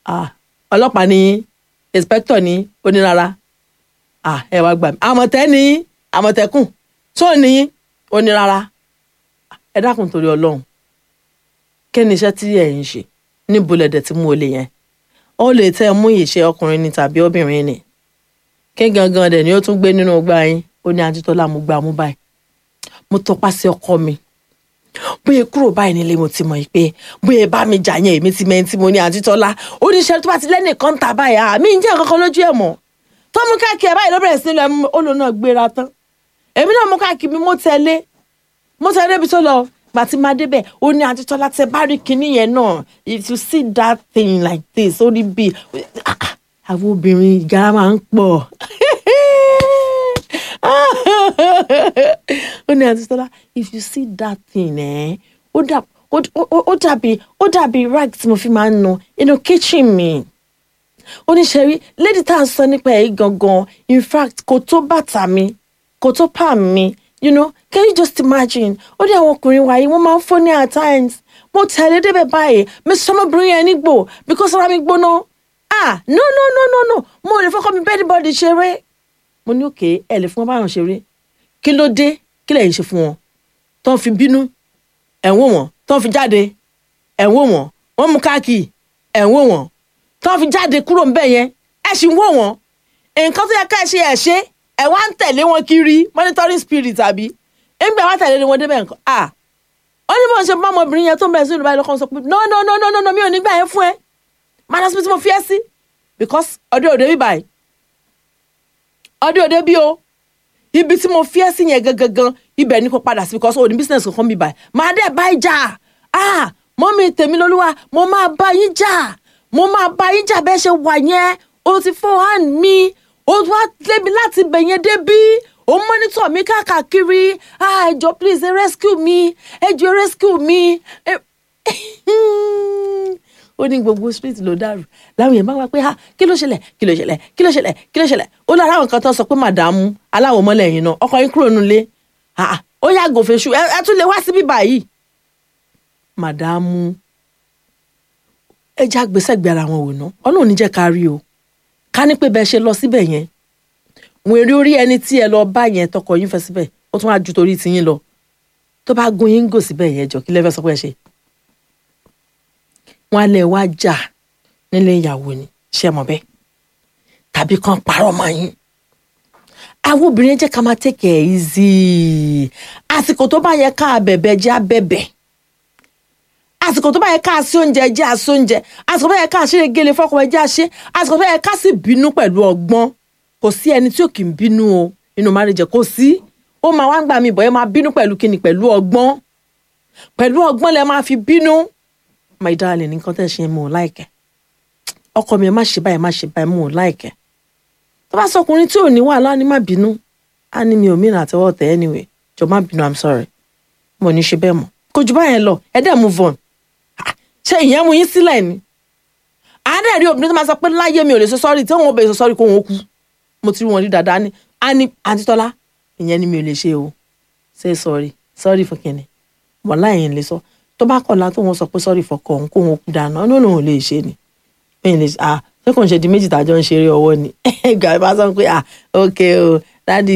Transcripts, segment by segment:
ah ọlọ́pàá ní inspector ní onírara ah ẹ wá gbà mí àmọ̀tẹ́ ní àmọ̀tẹ́kùn tó ní onírara ẹ dákun torí ọlọ́run kí ni iṣẹ́ tí ẹ̀ ń ṣe níbo lẹ̀dẹ̀ tí mo lè yẹn ó lè tẹ́ ẹ mú ìṣe ọkùnrin ni tàbí obìnrin ni kí gangan dẹ̀ ni ó tún gbé nínú ọgbà yín ó ní ajítọ́lá mo gbà mú báyìí mo tọpá sí ọkọ mi bóyá kúrò báyìí nílé mo ti mọ̀ yìí pé bóyá bá mi jà yẹn èmi ti mẹ́ni tí mo ní ajítọ́lá ó ní iṣẹ́ tó bá ti lẹ́nìkan ta báyìí àmì ń jẹ́ kankan lójú ẹ̀ mọ́ tó mú káàkiri ẹ̀ báyìí ló bẹ̀rẹ̀ sí ní lọ olùn náà gbéra tán èmi náà mú káàkiri mi mo tẹ̀lé mo tẹ̀lé ibi tó lọ gbà tí máa débẹ̀ ó ní ajítọ́lá tẹ bá rí kinní yẹn náà if you see that thing like this ó rí bíi àwọn obìnrin ìgárá máa ń pọ̀ ó ní àti sọlá if you see that thing eh, ó dà ó dàbí ó dàbí rag tí mo fi máa ń nu inú kitchen mi ó ní ṣẹ́rí lady tá à ń sọ nípa èyí gangan in fact kò tó bàtà mi kò tó palm mi you know can you just imagine ó ní àwọn ọkùnrin wáyé wọ́n máa ń fọ́ ní at times mo tẹ̀lé débẹ̀ báyìí mi sọ ọmọbìnrin yẹn nígbò because ara mi gbóná ah no no no no no mo ò lè fọkọ mi bẹ́ẹ̀ bọ́ọ̀dì ṣeré mo ní òkè ẹ lè fún wọn báyọ̀ ṣeré kí ló dé kí lẹ́yìn ṣe fún wọn tó ń fi bínú ẹ̀wọ̀n wọn tó ń fi jáde ẹ̀wọ̀n wọn wọ́n mú káàkiri ẹ̀wọ̀n wọn tó ń fi jáde kúrò ńbẹ̀ yẹn ẹ̀ sì ń wò wọ́n nǹkan tó yẹ ká ẹ ṣe ẹ̀ ṣe ẹ̀ wá ń tẹ̀lé wọn kiri monitoring spirit àbí ẹ̀ńgbẹ́ wá tẹ̀lé wọn débẹ̀ nǹkan ah ó ní bó ń ṣe bá ọmọbìnrin yẹn tó ń bẹ̀rẹ̀ sí ìlú báyìí lọ́kàn sọ pé no no no no no mi ò ní gbà yẹn fún ẹ minus bí tí mo fi ẹ́ sí because ọdẹ òde bí báyìí ọdẹ òde bí o ibi tí mo fi ẹ́ sí yẹn gangan ibẹ̀ ni kò padà sí because òní business kankan bí báyìí máa dẹ̀ bá ìjà ah mọ́mí tèmi lolúwa mo máa bá yín jà mo máa bá yín jà bẹ́ẹ̀ ṣe wà yẹn o ti fọ́ hand mi o wá débi láti bẹ̀ yẹn débí o monitor mi káàkiri ah ẹ jọ̀ọ́ please ẹ rescue mi ẹ jọ̀ọ́ rescue mi ó ní gbogbo street ló dàrú láwọn yẹn bá wá pé ha kí ló ṣẹlẹ̀ kí ló ṣẹlẹ̀ kí ló ṣẹlẹ̀ kí ló ṣẹlẹ̀ ó lára àwọn kan tó sọ pé màdàmú aláwọ̀ mọ́lẹ̀ yìí náà ọkọ yín kúrò nulẹ̀ ó yàgò fèṣù ẹ tún lè wá síbí báyìí màdàmú ẹ já gbèsè gbé ara wọn wò ná ọlọ́run ní jẹ́ ká rí o ká ní pé bẹ́ẹ̀ ṣe lọ síbẹ̀ yẹn wọn èrè orí ẹni tí ẹ lọ bá yẹn tọkọ yín fẹ́ síbẹ̀ ó tún wá ju torí tiyín lọ tó bá gun yín gò síbẹ̀ yẹn jọ kí lẹ́fẹ́ sọ pé ẹ ṣe wọn lè wá jà nílé ìyàwó ni ṣe mọ̀ bẹ́ẹ̀ tàbí kan parọ́ mọ́ yín àwọn obìnrin jẹ́ ká máa take it easy àsìkò tó bá yẹ ká bẹ̀bẹ̀ jẹ́ abẹ́bẹ̀ àsìkò tó bá yẹ ká sí oúnjẹ jẹ́ àsí oúnjẹ àsìkò tó bá yẹ ká ṣeré gele fọ́kọ ẹ jẹ́ àṣe àsìkò tó bá yẹ ká sì bínú pẹ̀lú ọgbọ́n kò sí ẹni tí ò kì í bínú o inú marriage kò sí ó máa wá ń gbà mí bọ̀ ẹ máa bínú pẹ̀lú kíni pẹ̀lú ọgbọ́n pẹ̀lú ọgbọ́n lẹ máa fi bínú my darling nǹkan tẹ́ ṣe mo láìkẹ́ ọkọ mi ẹ má ṣe báyìí má ṣe báyìí mo láìkẹ́ tó bá sọkùnrin tí ò ní wàhálà ni má bínú á ní mi ò mìíràn àtẹwọ́ tẹ̀ anyway jọ má bínú i'm sorry mo ní ṣe bẹ́ẹ̀ mọ́ kò jù báyẹn lọ ẹ dẹ̀ move on ṣé ìyẹn mú yín sílẹ̀ ni àádẹ́ rí obìnrin tó máa sọ pé láyé mi ò lè sọ sọ́rí tí wọ́n ò bẹ̀ sọ sọ́rí kó wọn kú mo ti rí wọn rí dáadáa ní á ní àǹtí tọ́lá ìyẹn ni mi ò lè ṣe o say sorry sorry fún kìnìún wọ́n láyé ń lè sọ tó bá kọ̀ la tó wọn sọ pé sọ́rí fọkọ òun kó wọn kú dáná ó ní òun lè ṣe ni bẹ́ẹ̀ lè à ṣé kò ń ṣe di méjì tàjọ ń ṣeré ọwọ́ ni ìgbà bá sọ pé à ok o dádì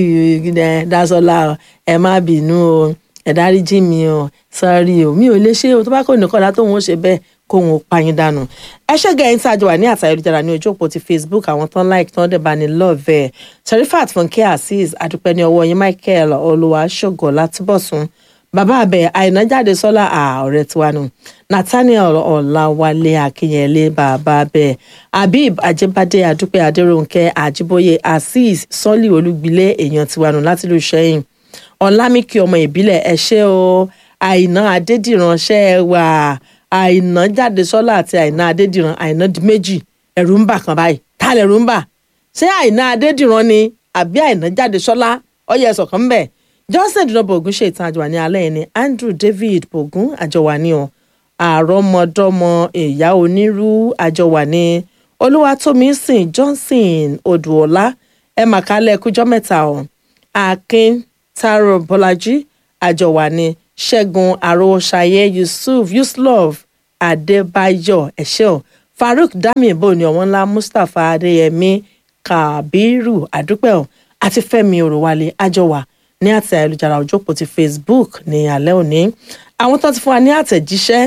Dásọ́lá ẹ má bínú o ẹ dáríjì mi o sọ́rí o mi ò lè ṣe o tó bá kọ̀ nìkan la tó wọn ṣe bẹ́ẹ̀ kó wọn pa yín dànù ẹ ṣẹ́gẹ̀ ẹ̀yìn tí a jọ wà ní àtàyè olùjára ní ojú òpó ti Facebook àwọn tán like tán dẹ̀ bá ní love ẹ̀ Sherifat Funke Azeez adúpẹ́ ní ọwọ́ yín Michael Olúwaṣọ̀gọ̀ Látìbọ̀sùn bàbá abẹ àìná jáde sọlá ọ̀rẹ́ tiwa nù nathaniel ọláwálé akínyẹlé bàbá abẹ habib ajibade adúpẹ́ adéròǹkẹ́ àjíbóyè azeez sọlí olúgbilé èèyàn tiwa nù láti lù sẹ́yìn ọlámìkì ọmọ ìbílẹ̀ ẹ ṣé o àìná adédìran ṣẹ ẹ wà àìná jáde sọlá àti àìná adédìran àìná di méjì ẹ̀rù ń bà kan báyìí tá lẹ̀rù ń bà ṣé àìná adédìran ni àbí àìná jáde sọlá ọyẹ ẹsọ kan bẹ́ẹ̀ johnson dinobo ogun ṣe ìtàn àjọwà ní alẹ́ ni andrew david ogun àjọwà ní ọ àrọ́mọdọ́mọ ìyá onírú àjọwà ní olúwatómísìn johnson odùọlá ẹ màkálẹ̀ kújọ́ mẹ́ta ọ̀ akin taro bọ́lájí àjọwà ní ṣẹ́gun àròṣàyẹ yusuf yuslov adébáyọ̀ ẹ̀ṣẹ́ ọ̀ farouk damibo ní ọ̀wọ́n ńlá mustapha adéyẹmí kabiru àdúpẹ́ ọ̀ àti fẹ́mi òròwálé àjọwà ní àtẹ ayélujára òjòpó ti facebook ní alẹ́ òní àwọn tó ti fún wa ní àtẹ̀jíṣẹ́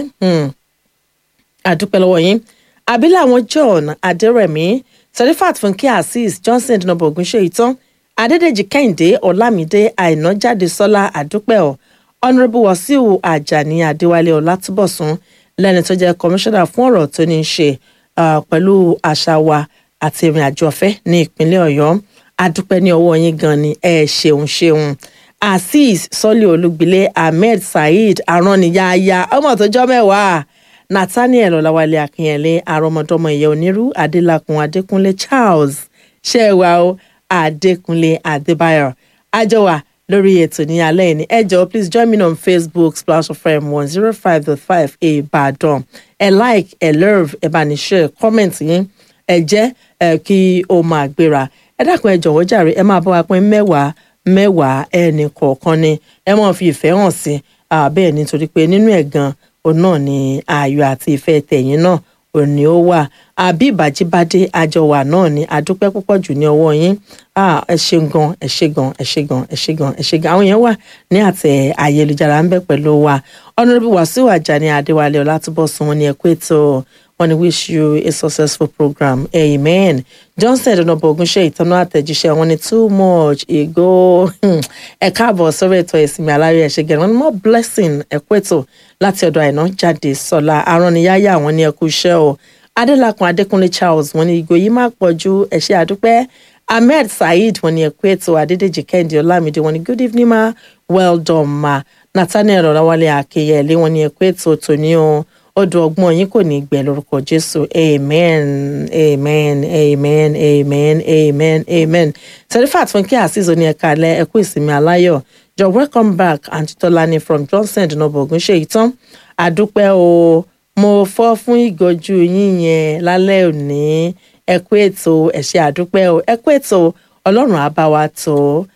àdúpẹ́ lọ́wọ́ yín àbílẹ̀ àwọn john adẹ́rẹ̀mí serifat fúnkẹ́ azeez johnson dinobo ogunṣeyi tán adédèjì kẹ́hìndé ọ̀làmídé àìnájáde sọ́lá àdúpẹ́ ọ̀ honourable wasiu ajani adéwálé ọlátúbọ̀sún lẹ́ni tó jẹ́ kọmíṣánná fún ọ̀rọ̀ tó ní í ṣe pẹ̀lú àṣà wa àti ìrìn àjò ọ̀fẹ́ ní ìpínlẹ̀ ọ̀yọ́ adúpẹ́ ní ọwọ́ yín gan ni ẹ ṣeun ṣeun azeez sọ́lé olúgbilé ahmed saheed arániyáyá ọmọ tó jọ́ mẹ́wàá nathaniel ọ̀làwálé akínyẹ̀lé àrọ́mọdọ́mọ ìyẹ́ onírú adélakùn adékúnlé charles ṣẹ́wàá o adékúnlé adébáyọ̀ àjọwà lórí ètò ní alẹ́ yìí ní ẹ jọ̀ọ́ please join me on facebook splash fm one zero five dot five ìbàdàn ẹ like ẹ love ẹ bá ní share comment yín ẹ jẹ́ ẹ kí o máa gbéra ẹ dákun ẹ jọ̀wọ́ jàre ẹ máa bá wa pín mẹ́wàá mẹ́wàá ẹnì kọ̀ọ̀kan ni ẹ máa fi ìfẹ́ hàn sí bẹ́ẹ̀ nítorí pé nínú ẹ̀ gan òun náà ni ayọ̀ àti ìfẹ́ tẹ̀yìn náà òní ó wà àbí ìbàjíbádé àjọwà náà ni àdúpẹ́ púpọ̀ jù ní ọwọ́ yín ẹ ṣe gan ẹ ṣe gan ẹ ṣe gan ẹ ṣe gan ẹ ṣe gan àwọn èèyàn wà ní àtẹ ayélujára ń bẹ pẹ̀lú wa honourable wasiu ajani adéwálé ọlátúbọ̀sùn wọn ni ẹ kú ètò wọn ni wish you a successful program amen johnson ẹ̀dọ̀nàbọ̀ ogunṣẹ́ ìtọ́nà àtẹ̀jíṣẹ́ wọn ni too much ego ẹ káàbọ̀ sórí ètò ìsinmi aláyọ̀ ẹ̀ṣẹ̀ gẹ̀rẹ́ wọn ni more blessing ẹ kú ètò láti ọ̀dọ̀ àìná jáde sọ̀la aránniyáyà wọn ni ẹ kú iṣẹ́ o adélakùn adékúnlé charles wọn ni ìgò yìí má pọ̀ ju ẹ̀ṣẹ̀ àdúpẹ́ ahmed saheed wọn ni ẹ kú ètò adédèjì kẹ́hìndé ọlámídé wọn ni good evening ma well done ma nathaniel ọ̀làwálé akeyẹlé wọn ni ẹ kú ètò tòní o odò ọgbọ́n yín kò ní gbẹ lórúkọ jésù amen amen amen amen amen amen serifat fúnkẹ́ azeez oní ẹ̀ka alẹ́ ẹ̀kú ìsinmi aláyọ̀ jọ welcome back aunty tolani from johnson dinobo ogunṣeyi tán àdúpẹ́ o mo fọ́ fún ìgọ́jú yín yẹn lálẹ́ òní ẹ̀kú ètò ẹ̀ṣẹ̀ àdúpẹ́ o ẹ̀kú ètò ọlọ́run á bá wa tó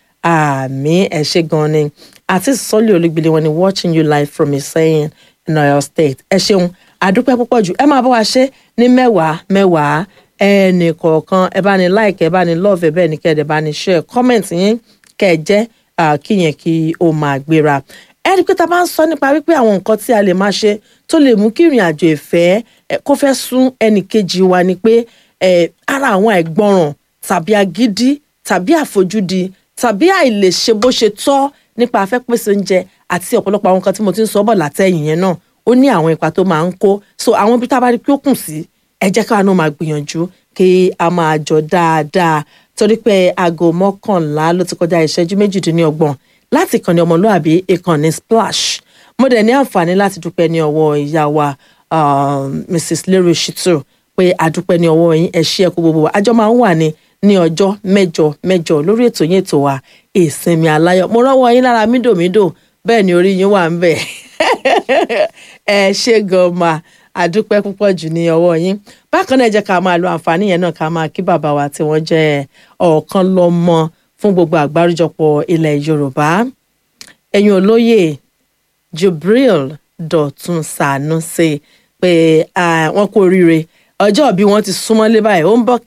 àmì ẹ̀ṣẹ̀ gan ni àti sọ́lé olúgbìlẹ̀ wọn ni watching you live from Ìsẹ́yìn in Ọ̀yọ́ state ẹ ṣeun àdúpẹ́ púpọ̀ jù ẹ máa bá wa ṣe ní mẹ́wàá mẹ́wàá ẹnì kọ̀ọ̀kan ẹ bá ní like ẹ bá ní love ẹ bẹ́ẹ̀ ni kẹ́ ẹ bá ní share comment yín kẹ́ ẹ jẹ́ kíyẹn kí o máa gbéra ẹ rí i pé tá a bá ń sọ nípa wípé àwọn nǹkan tí a lè máa ṣe tó lè mú kí ìrìn àjò ìfẹ́ kó fẹ́ sún ẹnì kejì wa ni pé ara àwọn àìgbọràn tàbí agídí tàbí àfojúdi tàbí àìlèṣe bó ṣe tọ́ nípa afẹ́pèsè oúnjẹ àti ọ̀pọ̀lọpọ̀ àwọn nǹkan tí mo ti ń sọ bọ̀ látẹ̀yìn yẹn náà ó ní àwọn ipa tó máa ń kó so àwọn ibi tá a bá rí pé ó kùn sí ẹ jẹ́ káwa náà máa gbìyànjú kí a máa jọ dáadáa torí pé aago mọ́kànlá ló ti kọjá ìṣẹ́jú méjìdínlọ́gbọ̀n láti ìkànnì ọmọlúàbí ìkànnì splash mo dẹ̀ ní àǹfààní láti dúpẹ́ ní ọwọ́ ìyá wa mrs lérè shitu pé àdúpẹ́ ní ọwọ́ yín ẹ ṣé ẹ kú gbogbo wa àjọ máa ń wà ní ní ọjọ́ mẹ́jọ mẹ́jọ lórí ètò yín ètò wa ìsinmi aláyọ̀ mo rọ́wọ́ yín lára mídòmídò bẹ́ẹ̀ ni orí yín wà ń bẹ̀ ẹ ṣé gan ma àdúpẹ́ púpọ̀ jù ní ọwọ́ yín bákan náà ẹ jẹ́ ká máa lo àǹfààní yẹn náà ká máa kí bàbá wa tí wọ́n jẹ́ ọ̀kan lọ́mọ fún gbogbo àgbáríjọpọ̀ ilẹ̀ yorùbá ẹ̀yin olóyè jubril dọ̀tun sànúṣe pé wọ́n kú oríire ọjọ́ bí wọ́n ti súnmọ́lé báyìí ó ń bọ̀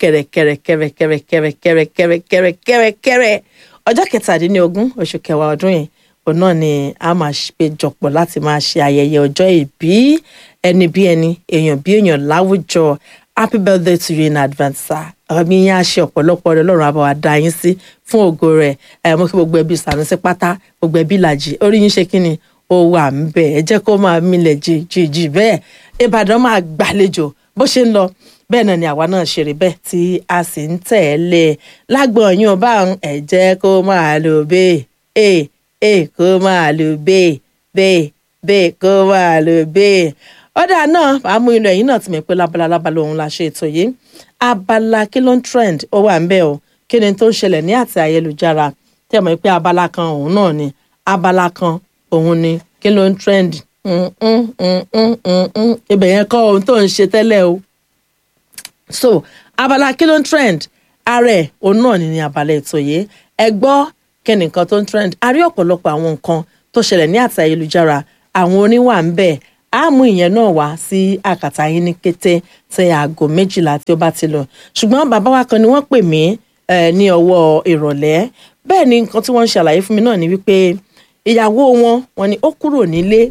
kẹ̀rẹ̀kẹ̀rẹ̀kẹ̀rẹ̀kẹ̀rẹ̀kẹ̀rẹ̀kẹ̀rẹ̀ ọjọ́ kẹtàdínlógún oṣù kẹwàá ọdún yìí òun náà ni a máa péjọpọ̀ láti máa ṣe ayẹyẹ ọjọ́ ìbí ẹni bí ẹni èèyàn bí èèyàn láwùjọ happy birthday to you in advance sir ọmọ yín á ṣe ọ̀pọ̀lọpọ̀ rẹ lọ́rùn àbáwá dá yín sí fún ògo rẹ̀ ẹ̀ mo kí gbogbo ẹbí Sànúsí pátá gbogbo ẹbí làjì orí yín ṣe kí ni ó wà ń bẹ̀ ẹ jẹ́ kó máa milẹ̀ jìjì bẹ́ẹ̀ Ìbàdàn máa gbàlejò bó ṣe ń lọ bẹ́ẹ̀ náà ni àwa náà ṣeré bẹ́ẹ̀ tí a sì ń tẹ̀lé lágbọ̀n yín ọba ẹ jẹ́ kó máa lò bẹ́ẹ̀ ẹ̀ ẹ̀ kó máa lò bẹ́ẹ̀ bẹ́ẹ̀ bẹ́ẹ̀ kó máa lò bẹ́ẹ̀ ọ̀dà náà àmú inú ẹ̀yìn náà ti mọ̀ pé lábala lábala òun la ṣe ètò yìí abala kí ló ń trend ó wà ń bẹ̀ o kí ni tó ń ṣẹlẹ̀ ní àti ayélujára tẹ́ mọ̀ pé abala kan òun náà ni abala kan òun ni kí ló ń trend ibẹ̀ yẹn kọ́ ohun tó ń ṣe tẹ́lẹ̀ o so abala kí ló ń trend ààrẹ òun náà ni ní abala ètò yìí ẹ gbọ́ kí ni nǹkan tó ń trend a rí ọ̀pọ̀lọpọ̀ àwọn nǹkan tó ṣẹlẹ̀ ní àti ayélujára àwọn orin wà ń bẹ̀ á mú ìyẹn náà wá sí àkàtà yín ní kété tí aago méjìlá tí ó bá ti lọ ṣùgbọ́n bàbá wa kan ni wọ́n pè mí eh, ní ọwọ́ ìrọ̀lẹ́ bẹ́ẹ̀ ni nǹkan tí wọ́n ń ṣàlàyé fún mi náà ni wípé ìyàwó wọn wọn ni ó kúrò nílé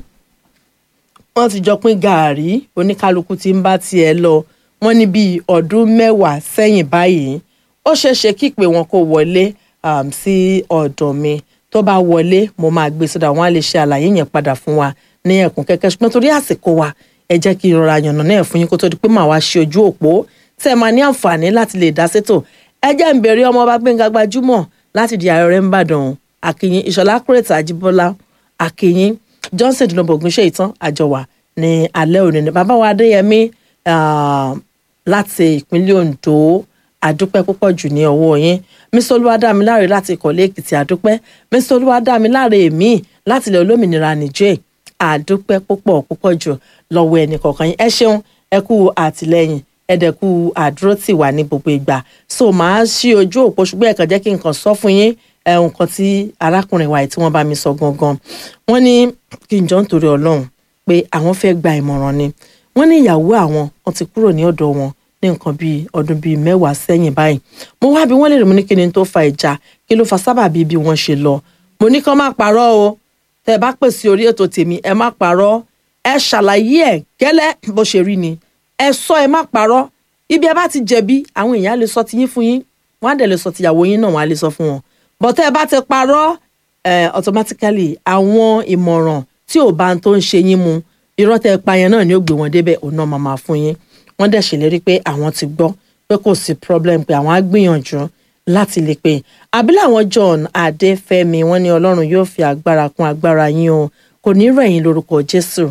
wọ́n ti jọ pín gàárì oníkálukú tí ń bá tiẹ̀ lọ wọ́n ní bíi ọdún mẹ́wàá sẹ́yìn báyìí ó ṣeéṣe kí pé wọn kó wọlé um, sí ọ̀dọ̀ mi tó bá wọlé mo máa gbé sódà wọn á lè ṣe àlàyé yẹn padà fún wa ní ẹ̀kún kẹ́kẹ́ ṣùgbọ́n torí àsìkò wa ẹ jẹ́ kí ìrora yànnà náà fún yín kó tó di pé màá wá ṣe ojú òpó tẹ́ ẹ máa ní àǹfààní láti lè dá sétò ẹ jẹ́ ń bèrè ọmọ ọba Gbẹ́ngà Gbajúmọ̀ láti di ààrẹ ńbàdàn àkìyìn ìṣọ̀lá kúrètà àjíbọ́lá àkìyìn johnson dùnàbọ̀ ògúnṣe ìtàn àjọwà ní alẹ́ òní ní bàbá wa adéyẹmí ah, láti ìpínlẹ̀ ondo àdúpẹ́ púpọ̀ jù ní ọwọ́ yín mr olúwadámiláre láti ìkọ̀lé èkìtì àdúpẹ́ mr olúwadámiláre èmi láti ilẹ̀ olómìnira nìjẹ́ àdúpẹ́ púpọ̀ púpọ̀ jù lọ́wọ́ ẹnì kọ̀ọ̀kan yín ẹ ṣeun ẹ kú àtìlẹ́yìn ẹdẹkù àdúró tì wá ní gbogbo ìgbà so màá ṣí ojú òpó ṣùgbọ́n ẹ̀kan jẹ́ kí n kàn sọ fún yín ẹ, nǹkan tí arákùnrin wa yìí tí wọ́n bá mi sọ gangan wọ́n ní kí n jọ ń torí ọlọ́run pé àwọn fẹ́ gba ìmọ̀ràn ni wọ́n ní ìyàwó àwọn wọ́n ti kúrò ní ọ̀dọ̀ wọn ní nǹkan bíi ọdún bíi mẹ́wàá sẹ́yìn báyìí mo wá bí wọ́n lè rí mo ní kí ni tó fa ìjà kí ló fa sábàbí bí wọ́n ṣe lọ mo ní kán má parọ́ o tẹ́ ẹ bá pèsè orí ètò tèmi ẹ má parọ́ ẹ ṣàlàyé ẹ gẹ́lẹ́ bó ṣe rí ni ẹ sọ ẹ má parọ́ ibi ẹ bá ti jẹ̀bi àwọn èèyàn á lè sọ tiyín fún yín wọ́n á dẹ̀ lè sọ tìyàwó yín náà wọ́n á lè sọ fún wọn bọ́tẹ́ ẹ bá ti parọ́ eh, automatically àwọn ìmọ̀ràn tí ò bá ń tó ń ṣe yín mu irọ́ tẹ́ ẹ pa yẹn náà ni ó gbé wọn débẹ̀ òun náà máa máa fún yín wọ́n dẹ̀ ṣèlérí pé àwọn ti gbọ́ pé kò sí problem pé àwọn á gbìyànjú láti lè pè àbílẹ̀ àwọn John Adéfẹ́mi wọ́n ní Ọlọ́run yóò fi agbára kún agbára yín o kò ní rẹ̀yìn lórúkọ Jésù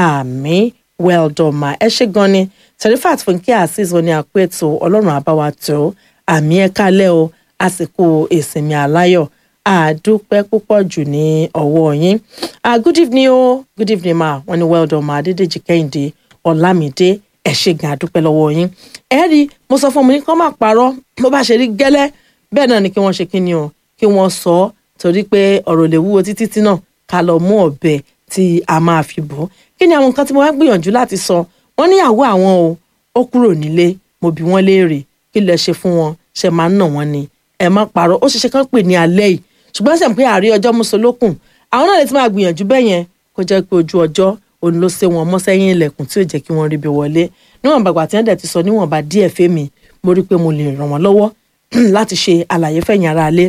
àmín well done ma ẹ ṣé gan ni Serifat Fúnkẹ́ Azeez wọn ni àpò ètò Ọlọ́run àbáwá tó àmì ẹ kálẹ̀ o àsìkò ìsinmi aláyọ̀ àdúpẹ́ púpọ̀ jù ní ọwọ́ yín ah good evening o good evening ma wọ́n ní well done ma Adédèjì Kẹ́hìndé Ọlámídé ẹ ṣé gan àdúpẹ́ lọ́wọ́ yín ẹ rí mo sọ fún mi kọ́ máa parọ́ bó bá ṣe rí gẹ́lẹ́ bẹ́ẹ̀ náà ni kí wọ́n ṣe kí ni o kí wọ́n sọ ọ́ torí pé ọ̀rọ̀ lè wúwo títí tí náà ká lọ mú ọ̀bẹ tí a máa fi bọ́ kí ni àwọn nǹkan tí mo wá gbìyànjú láti sọ wọ́n níyàwó àwọn o ó kúrò nílé mo bi wọ́n léèrè kí lẹ ṣe fún wọn ṣe máa ń nà wọ́n ni ẹ má parọ́ ó ṣeṣe kán pè ní alẹ́ yìí ṣùgbọ́n ṣe pé àárí ọjọ́ mùsùlùkùn àwọn náà lè ti máa gbìyànjú bẹ́ẹ̀ yẹn kó jẹ́ pé ojú ọjọ́ òun ló ṣe wọn mọ́ sẹ́yìn ilẹ̀kùn tí ò jẹ́ kí wọ́n ríbi wọlé níwọ̀n bàgbà tí wọ́n dẹ̀ ti sọ níwọ̀nba díẹ̀ fẹ́mi mo rí i pé mo lè ràn wọ́n lọ́wọ́ láti ṣe àlàyé fẹ̀yìn ara alẹ́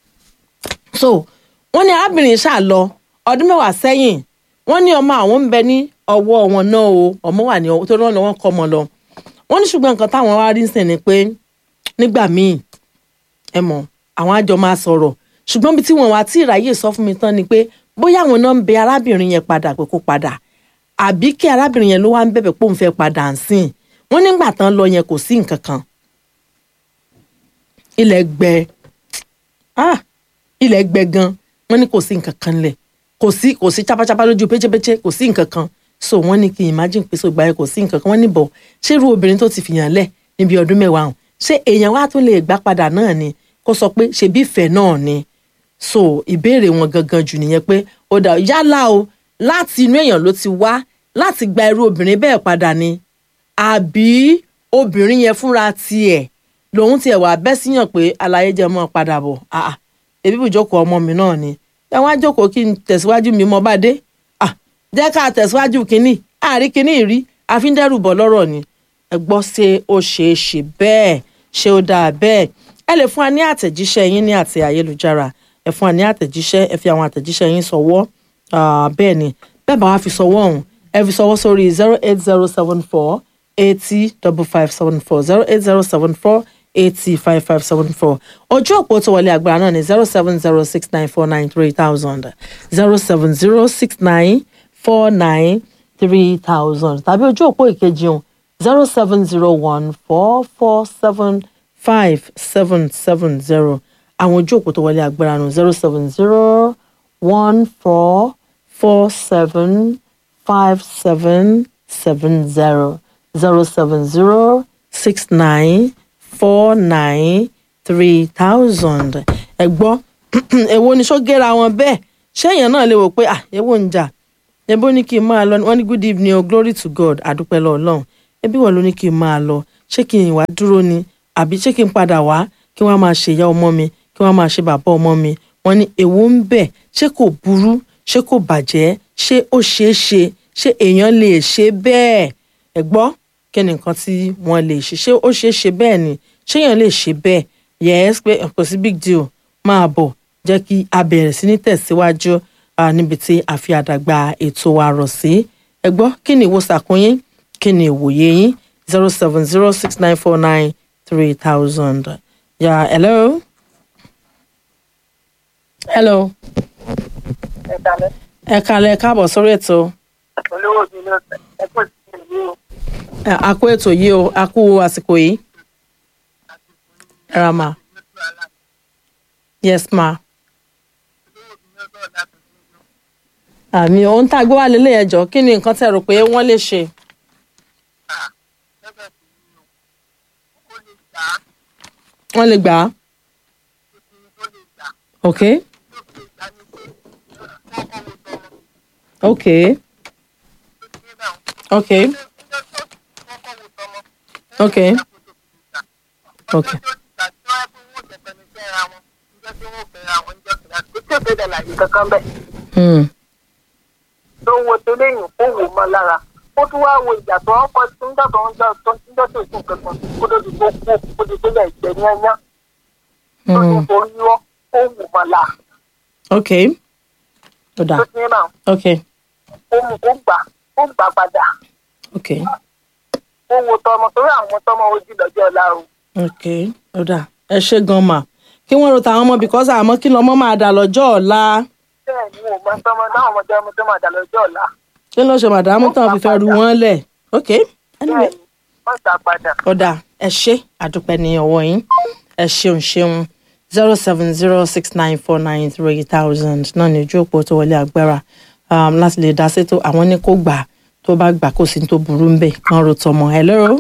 so wọ́n ní arábìnrin ṣáà lọ ọdún mẹ́wàá sẹ́yìn wọ́n ní ọmọ àwọn ń bẹ ní ọwọ́ wọn náà o ọmọ wà ní ọwọ́ tó rán lọ́wọ́ kọ́ ọmọ lọ wọ́n ní ṣùgbọ́n nǹkan táwọn wá rí sìn ni pé nígbà míì ẹ mọ̀ àwọn àjọ máa sọ̀rọ̀ ṣùgbọ́n bí tí wọ́n wá tí ìráyè sọ fún mi tán ni pé bóyá àwọn náà ń bẹ arábìnrin yẹn padà pé kó padà àbí kí arábìnrin yẹn ló wá ń bẹ̀bẹ̀ pé òun fẹ́ padà ń sìn wọ́n nígbà tán lọ yẹn kò sí nǹkan kan ilẹ̀ gbẹ ah ilẹ̀ gbẹ gan wọ́n ní kò sí nǹkan kan lẹ̀ kò sí kò sí chápáchápá lójú pécépécé kò sí nǹkan kan so wọ́n ní kí n imagine pé sọgbà yẹn kò sí nǹkan kan wọ́n ní bọ̀ ṣé irú obìnrin tó ti fìyàn lẹ̀ níbi ọdún mẹ́wàá hàn ṣé èèyàn wá tún lè gbà padà náà ni kó sọ pé ṣebí ìfẹ́ náà ni so ìbéèrè wọn gangan jù nìyẹn pé ó dà yálà o láti inú èèyàn ló ti wá láti gba irú obìnrin bẹ́ẹ̀ padà ni àbí obìnrin yẹn fúnra tiẹ̀ lòun tiẹ̀ wà bẹ́ síyàn pé aláyé jẹ́ mọ́ padà bọ̀ àà ebi bùjókòó ọmọ mi náà ni ẹ wá jókòó kí n tẹ̀síwájú mi mọ́ bá dé ah jẹ́ ká tẹ̀síwájú kínní àárí kínní rí àfíndẹ́rù bọ̀ lọ́rọ̀ ni ẹ gbọ́ ṣé ó ṣeé ṣe bẹ́ẹ̀ ṣé ó dáa bẹ́ẹ̀ ẹ lè fún wa ní àtẹ̀jíṣẹ́ yín ní àti ayélujára ẹ fún wa ní àtẹ̀jíṣẹ́ ẹ fi àwọn àtẹ̀jíṣẹ́ yín sọwọ́ bẹ́ẹ̀ ni bẹ́ẹ̀ bá wa fi sọwọ́ ọ̀hún ẹ fi sọwọ́ sórí zero eight zero seven four eighty double five seven four zero eight zero seven four eighty five five seven four ojú òpó tó wọlé agbára náà ni zero seven zero six nine four nine three thousand zero seven zero six nine four nine three thousand tàbí ojú òpó ìkejì ọ̀hún zero seven zero one four four seven five seven seven zero àwọn ojú òpó tó wọlé agbára nù zero seven zero one four four seven five seven seven zero zero seven zero six nine four nine three thousand ẹ gbọ́ èwo ni ṣó gẹ́ra wọn bẹ́ẹ̀ ṣéèyàn náà lè wò pé à èwo ń jà ẹbí ó ní kí n máa lọ wọ́n ní good evening o glory to god àdúpẹ́ lọ ọlọ́run ẹbí wọ́n ló ní kí n máa lọ ṣé kí n wá dúró ni àbí ṣé kí n padà wá kí wọ́n máa ṣe ìyá ọmọ mi kí wọ́n máa ṣe bàbá ọmọ mi wọ́n ní èwo ń bẹ̀ ṣé kò burú ṣé kò bàjẹ́ ṣé ó ṣeé ṣe ṣé èèyàn lè ṣe bẹ́ẹ̀ ẹ gbọ́ kí ni nǹkan tí wọ́n lè ṣe ṣé ó ṣeé ṣe bẹ́ẹ̀ ni ṣé èèyàn lè ṣe bẹ́ẹ̀ yes pé kò sí big deal máa bọ̀ jẹ́ kí a bẹ̀rẹ̀ sí ní tẹ̀síwájú ah, níbi tí a fi àdàgbà ètò wa rọ̀ sí ẹ gbọ́ kí ni ìwòsàkún yín kí ni ìwòye yín zero seven zero six nine four nine three thousand. Yeah, hello. hello. ẹ kalẹ̀ ẹ kalẹ̀ káàbọ̀ sórí ètò olówó mi ló ẹ kò sí ìlú o Ẹ, a kú ètò yìí o a kú àsìkò yìí. ẹ ra ma yes ma. àmì ohun tá a gbé wá lélẹ̀ ẹjọ́ kí ni nǹkan tẹ́ rò pé wọ́n lè ṣe. wọ́n lè gbà á. ok ok ok ok ok hmm. tó wo tó léyìn kó wò mọ́ lára ó tún wá wo ìjà tó ń kọ tó ń dọ̀tọ̀ ń dọ̀ tó ń dọ̀tọ̀ ìsìn kankan kó tó di kó kú kó di tó lẹ̀ jẹ́ ní ẹyán tó Hmm. ti forí wọ́ ó wò mọ́ la ok ó dà tó ti ní náà ok ó mú kó gbà ó gbà padà ok ó wo tọmọ torí àwọn tọmọ ojú lọ́jọ́ ọ̀la o ok ó dà ẹ ṣe gan ma kí wọ́n ro tàwọn ọmọ because àmọ́ kí lọ́mọ máa dà lọ́jọ́ ọ̀la bẹ́ẹ̀ ni mo mọ tọmọ náà ọmọdé ọmọ tó máa dà lọ́jọ́ ọ̀la kí ló ṣe màdàmú tán fi fẹ́ ru wọ́n lẹ̀ ok anyway bẹ́ẹ̀ ni wọ́n gbà padà. ó dà ẹ ṣe àdúpẹ́ ní ọwọ́ yín ẹ ṣeun ṣeun zero seven zero six nine four nine three thousand náà ní ojú òpó tó wọlé agbára um, láti lè dá sétò àwọn ní kó gbà tó bá gbà kó sí ní tó burú ń bẹ̀ kán ro tọmọ ẹ lọ́rọ́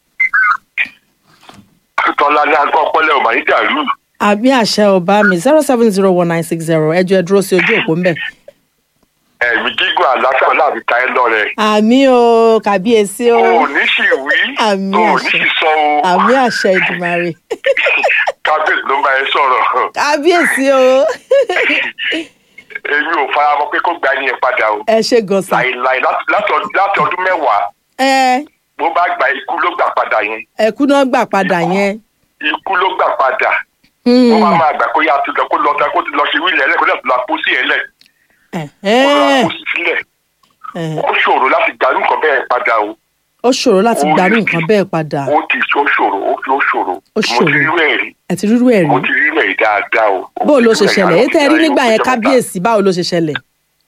tọ́lá ní agbọ́ ọpọlẹ ọmọ yìí dàrú àbí àṣẹ ọba mi zero seven zero one nine six zero ẹjọ ẹ dúró sí ojú òpó ń bẹ̀. ẹ̀mí gígùn àlàáfíà láàbí ta ẹ lọ́rẹ. àmì o kàbíyèsí o o ò ní sì wí Àmì o ò ní àṣẹ. sì sọ o àmì àṣẹ ìdùmarè kábíyèsí ló ń bá ẹ sọ̀rọ̀ kàbíyèsí o èmi ò fara mọ́ pé kó gba ẹni yẹn padà o ẹ ṣe gọ̀sà láìláì láti- láti ọdún- láti ọdún mẹ́wàá ẹ bó bá gba ikú ló gbà padà yẹn ẹkú náà gbà padà yẹn. ikú ló gbà padà Hmm. wọ́n máa máa gbà kó yá tó lọ kó lọ kó ti lọ ṣe wílẹ̀ ẹlẹ́ kó lọ́ọ́ tó lọ pósí ẹ̀ lẹ̀ kó lọ Ẹ̀hẹ́n. pósí sílẹ̀ Ẹ̀hẹ́n. ó ṣòro láti gbà nǹkan bẹ́ẹ̀ padà o ó ṣòro láti Ó gbarú rí- nǹkan bẹ́ẹ̀ padà ó ti ó ṣòro ó fi ó ṣòro Ó mo ti ṣòro. rí ẹ̀ rí ẹ ti rírú ẹ̀ mo rí ti rí ẹ̀ rí dáadáa o. báwo ló ṣe Mo ti rí ṣẹlẹ̀ ẹ̀ èyí tẹ́ ẹ rí mo ti nígbà yẹn ọjọ́ mẹ́ta. kábíyèsí báwo ló ṣe ṣẹlẹ̀.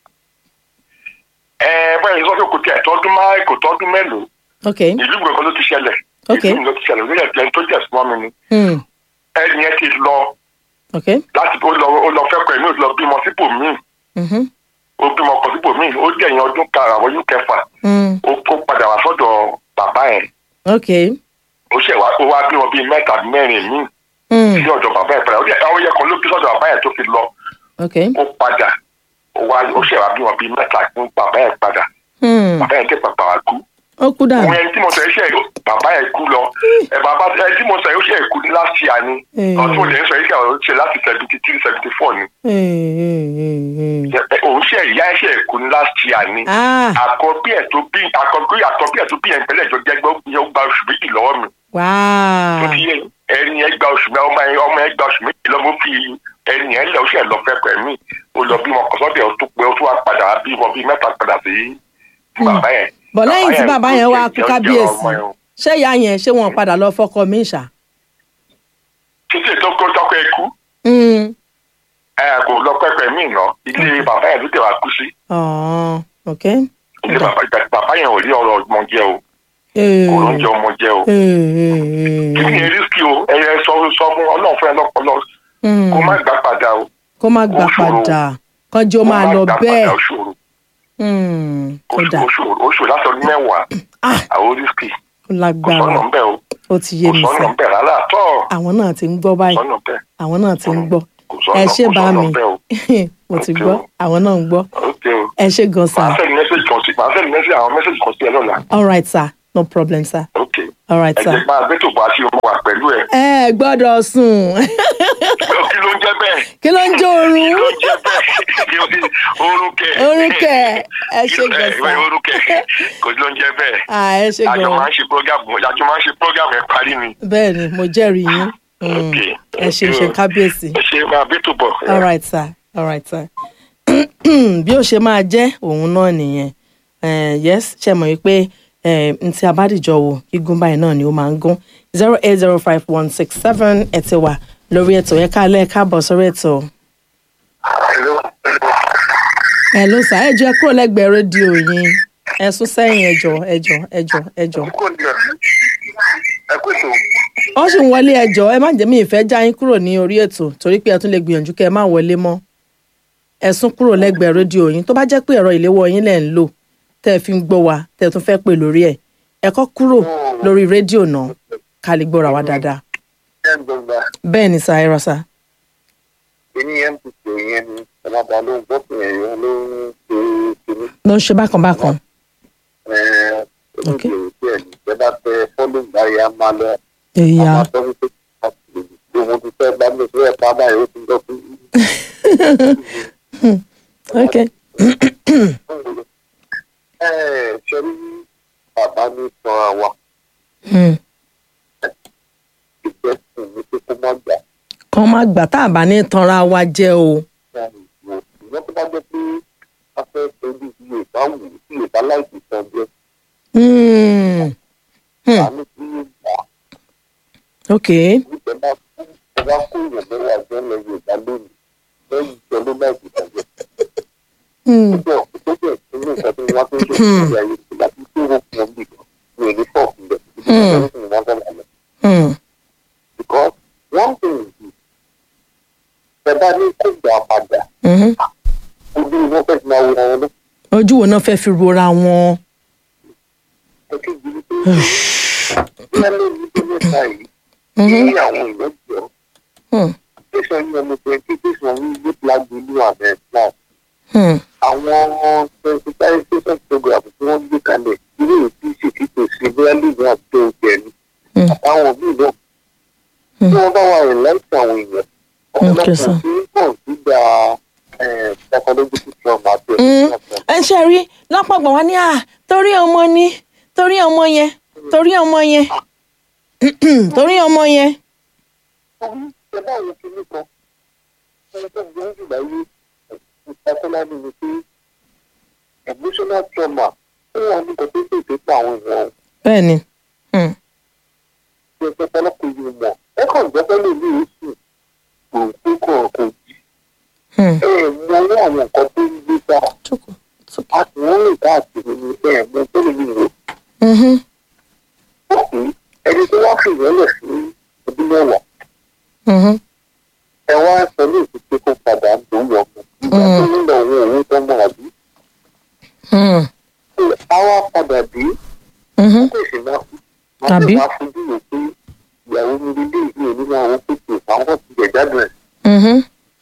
ẹ bẹ́ẹ̀ ni sọ́kè kò tiẹ̀ tọ́dún máa kò tọ́dún mélòó ok ìlú gbọ̀ngàn ló ti ṣẹlẹ̀ Ok. ìlú mi ló ti ṣẹlẹ̀ lórí ẹ̀jẹ̀ tó jẹ̀ súnmọ́ mi ni Hmm. ẹni yẹn ti lọ ok láti ó lọ ó lọ fẹ́ pẹ̀ mí ó lọ bímọ sípò míì Mhm. ó bímọ kan sípò míì ó jẹ̀yìn ọdún karùn-ún àwọn ọdún kẹfà Hmm. ó kó padà wá sọ́dọ̀ bàbá yẹn ok ó ṣẹ̀ wá ó wá bímọ bíi mẹ́ta mẹ́rin míì Hmm. sí ọ̀dọ̀ bàbá yẹn padà ó jẹ́ àwọn yẹn kan ló bí sọ́dọ̀ bàbá yẹn tó fi lọ ok ó padà ó wá ó ṣẹ̀ wá bímọ bíi mẹ́ta fún bàbá yẹn padà Hmm. bàbá yẹn tẹ̀ pàpà wá kú ó kú dànù. òun ẹni tí mo sọ iṣẹ́ bàbá yẹn kú lọ ẹ bàbá ẹni tí mo sọ yóò ṣe èkú ní last year ni Mm. ọtún òde ń sọ iṣẹ́ àwọn ṣe láti seventy three seventy four ni Hmm, hmm, hmm, hmm. Ẹ- òun ṣe ìyá ẹṣẹ èkú ní last year ni ah àkọ́bí ẹ̀ tó bí àkọ́bí àkọ́bí ẹ̀ tó bí ẹ̀ ń pẹ́lẹ́ ìjọ jẹ́ gbọ́ yẹn ó gba oṣù méjì lọ́wọ́ mi tó wow ti yẹ ẹni ẹ gba oṣù ọmọ ẹ ọmọ ẹ gba oṣù méjì lọ́wọ́ fi ẹni ẹ lọ ṣe lọ fẹ́ pẹ̀ mí ó lọ bímọ kọ́sọ́dẹ̀ ó tó pé ó tó wá padà bímọ bíi mẹ́ta padà sí bàbá yẹn. bọ̀ lẹ́yìn tí bàbá yẹn wá ló kú jẹ́ kábíyèsí ọmọ yẹn o. ṣé ìyá yẹn ṣé wọn padà lọ fọkọ mi ṣá. títí tó kó tọkọ ẹ kú Hmm. ẹ kò lọ pẹpẹ míì ná ilé bàbá yẹn ló tẹ wá kú sí Oh, ok. ilé bàbá bàbá yẹn ò rí ọ̀rọ̀ ọmọ jẹ o Eh, kò ló ń jẹ ọmọ jẹ o eh, eh, kí ni eh. erísìkì o ẹyẹ sọ sọ fún Ọlọ́run fún ẹ lọpọlọ Hmm. kó má gbà padà o kó má gbà ó ṣòro. padà kánjú ó kó máa má lọ gbà bẹ́ẹ̀. padà ó ṣòro Hmm. ó ó dà ṣòro ó ṣòro láti ọdún mẹ́wàá Ah. àwọn erísìkì ó kò lágbára sọnà ń bẹ o ó ti yé kò mi sọnà sẹ́ ń bẹ rárá tọ àwọn náà ti ń gbọ́ kò báyìí sọnà ń bẹ àwọn náà ti ń gbọ́ kò sọnà ẹ ṣé kò bá sọnà mi ń bẹ o mo ti Ok gbọ́ o. àwọn náà ń gbọ́ ok o ẹ ṣé gan sa màá sẹ́ni mẹ́sẹ̀gì màá sẹ́ni mẹ́sì àwọn mẹ́sẹ̀jì kan sí ẹ lọ́la all right sir no problem sir ok all right ẹ sir. jẹ́ máa gbé tòbọ̀ àti ọmọ wa pẹ̀lú ẹ ẹ gbọ́dọ̀ sùn kí ló ń jẹ́ bẹ́ẹ̀ kí ló ń jó kí oorun ló ń jẹ́ bẹ́ẹ̀ orúkẹ Orúkẹ, ẹ ṣé gbèsè. orúkẹ kò ló ń jẹ́ bẹ́ẹ̀ Ah, ẹ ṣe àjọ máa gan ń ṣe program àjọ máa ń ṣe program ẹ parí ni bẹ́ẹ̀ ni mo jẹ́rìí yín Mm. ok ẹ ṣe ṣe kábíyèsí ẹ ṣe máa gbé tòbọ̀ all right sir all right sir bí ó ṣe máa jẹ́ òun náà nìyẹn Eh, yes ṣe mọ̀ wípé eh, n tí a bá dìjọ wò gígùn báyìí náà ni ó máa ń gún zero eight zero five one six seven ẹ̀ ti wà lórí ètò yẹn kálẹ̀ káàbọ̀ sórí ètò. ẹ ló sà ẹ jọ ẹ kúrò lẹ́gbẹ̀ẹ́ rédíò yín ẹ sún sẹ́yìn ẹjọ ẹjọ ẹjọ ẹjọ. ẹ kú ètò wọ́n sì ń wọlé ẹjọ́ ẹ má jẹ́ mi ìfẹ́ já yín kúrò ní orí ètò torí pé ẹ tún lè gbìyànjú kẹ́ ẹ má wọlé mọ́ ẹ sún kúrò lẹ́gbẹ̀ẹ́ rédíò yín tó bá jẹ́ pé ẹ̀rọ ìléwọ́ yín lẹ̀ ń lò tẹ́ ẹ fi ń gbọ́ wa tẹ́ ẹ tún fẹ́ pè lórí ẹ̀ ẹ kọ́ kúrò lórí rédíò náà ká lè gbọ́ra wa dáadáa ẹ ń gbọgbà bẹ́ẹ̀ ni sa ẹ rọ sa. èmi mpp yẹn ni ọlọ́ba ló ń gbọ́ pé ẹ̀yọ́ ló ń ṣe kínní ló ń ṣe bákan bákan Ok. olùdíje ẹ̀ ní ìjọba tẹ fọ́lù báyìí á máa lọ èyà àwọn tó ń pè é ohun ti fẹ́ bá mi sọ ẹ̀ pa báyìí ó ti lọ fún ok ẹ ṣe rí bàbá mi sọ àwa Hmm. ìgbẹ́ sùn ní pé kó má gbà kàn má gbà tá a bá ní tanra wa jẹ́ o ìwọ́n tó bá jẹ́ pé a fẹ́ torí iye ìbá wù sí ìbá láìsí san jẹ́ Hmm. Hmm. àmì tí yóò gbà ok nígbà bá kú ẹ bá kó èèyàn mẹ́wàá jẹ́ lẹ́yìn ìgbà lónìí lẹ́yìn ìjọ ló láìsí san jẹ́ Hmm. púpọ̀ tó jẹ́ ìpínlẹ̀ ìgbà tí wọ́n tó ń ṣe ìgbà yìí ìgbà tí tó wọ́n fún ọmọ ìgbà ní èdè fọ́ọ̀kì rẹ̀ ìgbà tí wọ́n fẹ́ lọ Hmm. because one thing is ẹ bá ní kó gbà padà Mhm. ojú wọn fẹ́ fi máa wo ọ̀rọ̀ lọ ojú wo náà fẹ́ fi rora wọn. ẹ̀kẹ́ ìdílé pé bí wọ́n lé ní bí mẹ́ta yìí Mhm. ní àwọn ìwé jọ Hmm. tẹsán ní ọmọ twenty tẹsán ní ilé plágbé ìlú àmì islam Hmm. àwọn sensitization program tí wọ́n gbé kalẹ̀ irú èyí sì ti tò sí bóyá lèmi àti oúnjẹ ni Hmm. àtàwọn míì náà tí wọ́n bá wà rìn láìsí àwọn èèyàn Okay, ọ̀pọ̀lọpọ̀ sir. tí ń pọ̀ sígbà psychological trauma àti Mm. ẹ̀sìn ẹ ṣe rí lápapọ̀ wá ní à torí ọmọ ni torí ọmọ yẹn torí ọmọ yẹn torí ọmọ yẹn. ọ̀hún ṣe báwo ti ní kan ẹni tó gbé jù láyé ìpàkọ́lá ni ni pé emotional trauma ó wà ní kòtò tó tó pa àwọn èèyàn bẹ́ẹ̀ ni Hmm. tí ẹ pẹ́ pọ́lọ́pọ̀ yìí mọ̀ ẹ kàn jẹ́ pẹ́lú ìlú yìí sùn kò kó kọ̀ kò jí Hmm. ẹ mọ owó àwọn nǹkan tó ń gbé bá Jókòó, jókòó. a sì ń rìn káàkiri ní ẹ mọ tó lè lò Mhm. ó kì í ẹni tó wá fi ìrẹ́lẹ̀ sí ọdún mẹ́wàá Mhm. ẹ wá sọ ní ìdíje kó padà ń dòun lọ mọ ìgbà tó ń lọ òun òun tó mọ àbí Hmm. a wá padà dé Mhm. kó sì máa fi Àbí? máa fi fojú wò pé ìyàwó mi lè lé ìlú òní máa wọ́n pèsè àwọn ti jẹ̀ jáde rẹ̀ Mhm.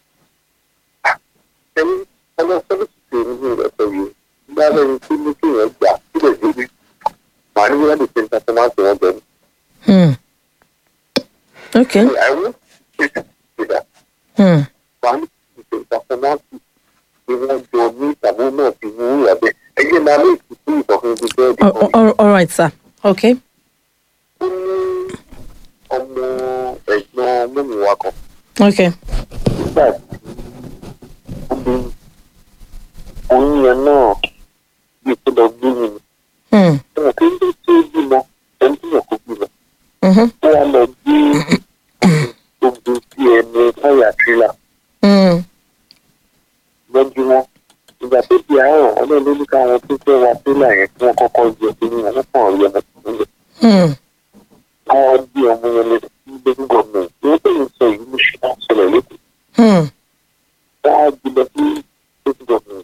ẹni ọlọ́sọ́lọ́ sì ṣe nínú rẹ̀ pẹ̀lú nígbà lẹ́yìn tí ní kí èèyàn gbà síbẹ̀ débi màá ní wíwá lè ṣe nǹkan tó máa ń ṣe wọ́n bẹ̀rù Hmm. ok àìwọ́ ṣe ìdá Hmm. màá ní kí ṣe nǹkan tó máa ń ṣe ni wọ́n jọ ní ìtàbó náà ti mú ìyà bẹ́ẹ̀ ẹgbẹ́ máa lè fi sí ìtọ́fún ibi bẹ́ẹ̀dì All- kan all- all right sir ok ó ní ọmọ ẹ̀gbọ́n mímu wa kan ok nígbà tí ó bí oyún yẹn náà bí kó lọ gbé mi ni Hmm. wọn kì í tó bímọ ẹni tí yàn kó bímọ Mhm. ó wá lọ gbé gbogbo sí ẹnu táyà tírélà Hmm. lọ́júmọ́ ìgbà tó di àárọ̀ ọlọ́run ló ní káwọn tó fẹ́ wa tírélà yẹn kí wọ́n kọ́kọ́ jẹ kí ni wọ́n kàn rí ọmọ tó ń lọ Hmm. káwọn gbé ọmọ yẹn lọ sí lẹ́yìn gọ́ọ̀mù ìwọ́n tó ń sọ yìí ló ṣe máa ń ṣẹlẹ̀ lẹ́kọ̀ọ́ Hmm. wọ́n á gbé lọ sí lẹ́yìn gọ́ọ̀mù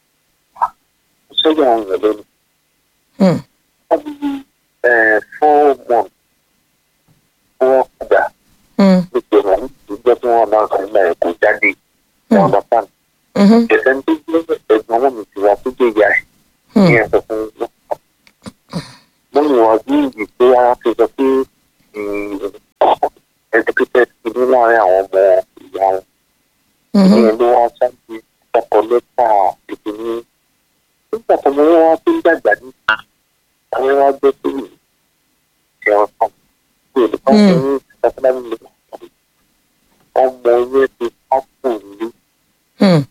sọ́jà àwọn èèyàn lẹ́nu Hmm. wọ́n bí four months wọ́n padà Hmm. nítorí wọn ìjọ tí wọ́n máa ń sọ nígbà yẹn kò jáde wọn bá tán Mhm. ẹ̀sẹ̀ tó gbé ẹ̀gbọ́n wọn mi ti wá tó gbé ìyá ẹ̀ ní Hmm. ẹ̀sọ̀ Mhm. ìyẹn ló wá sáájú ọkọ lẹ́tà ìdílé nígbà tó mo wá tó ń dàgbà níta àwọn wá gbé tó yìí ṣe ọkàn tí olùkọ́ Mm. mi ní ìtàkùnlámi lè ọmọ yẹn ti pápò ní Hmm.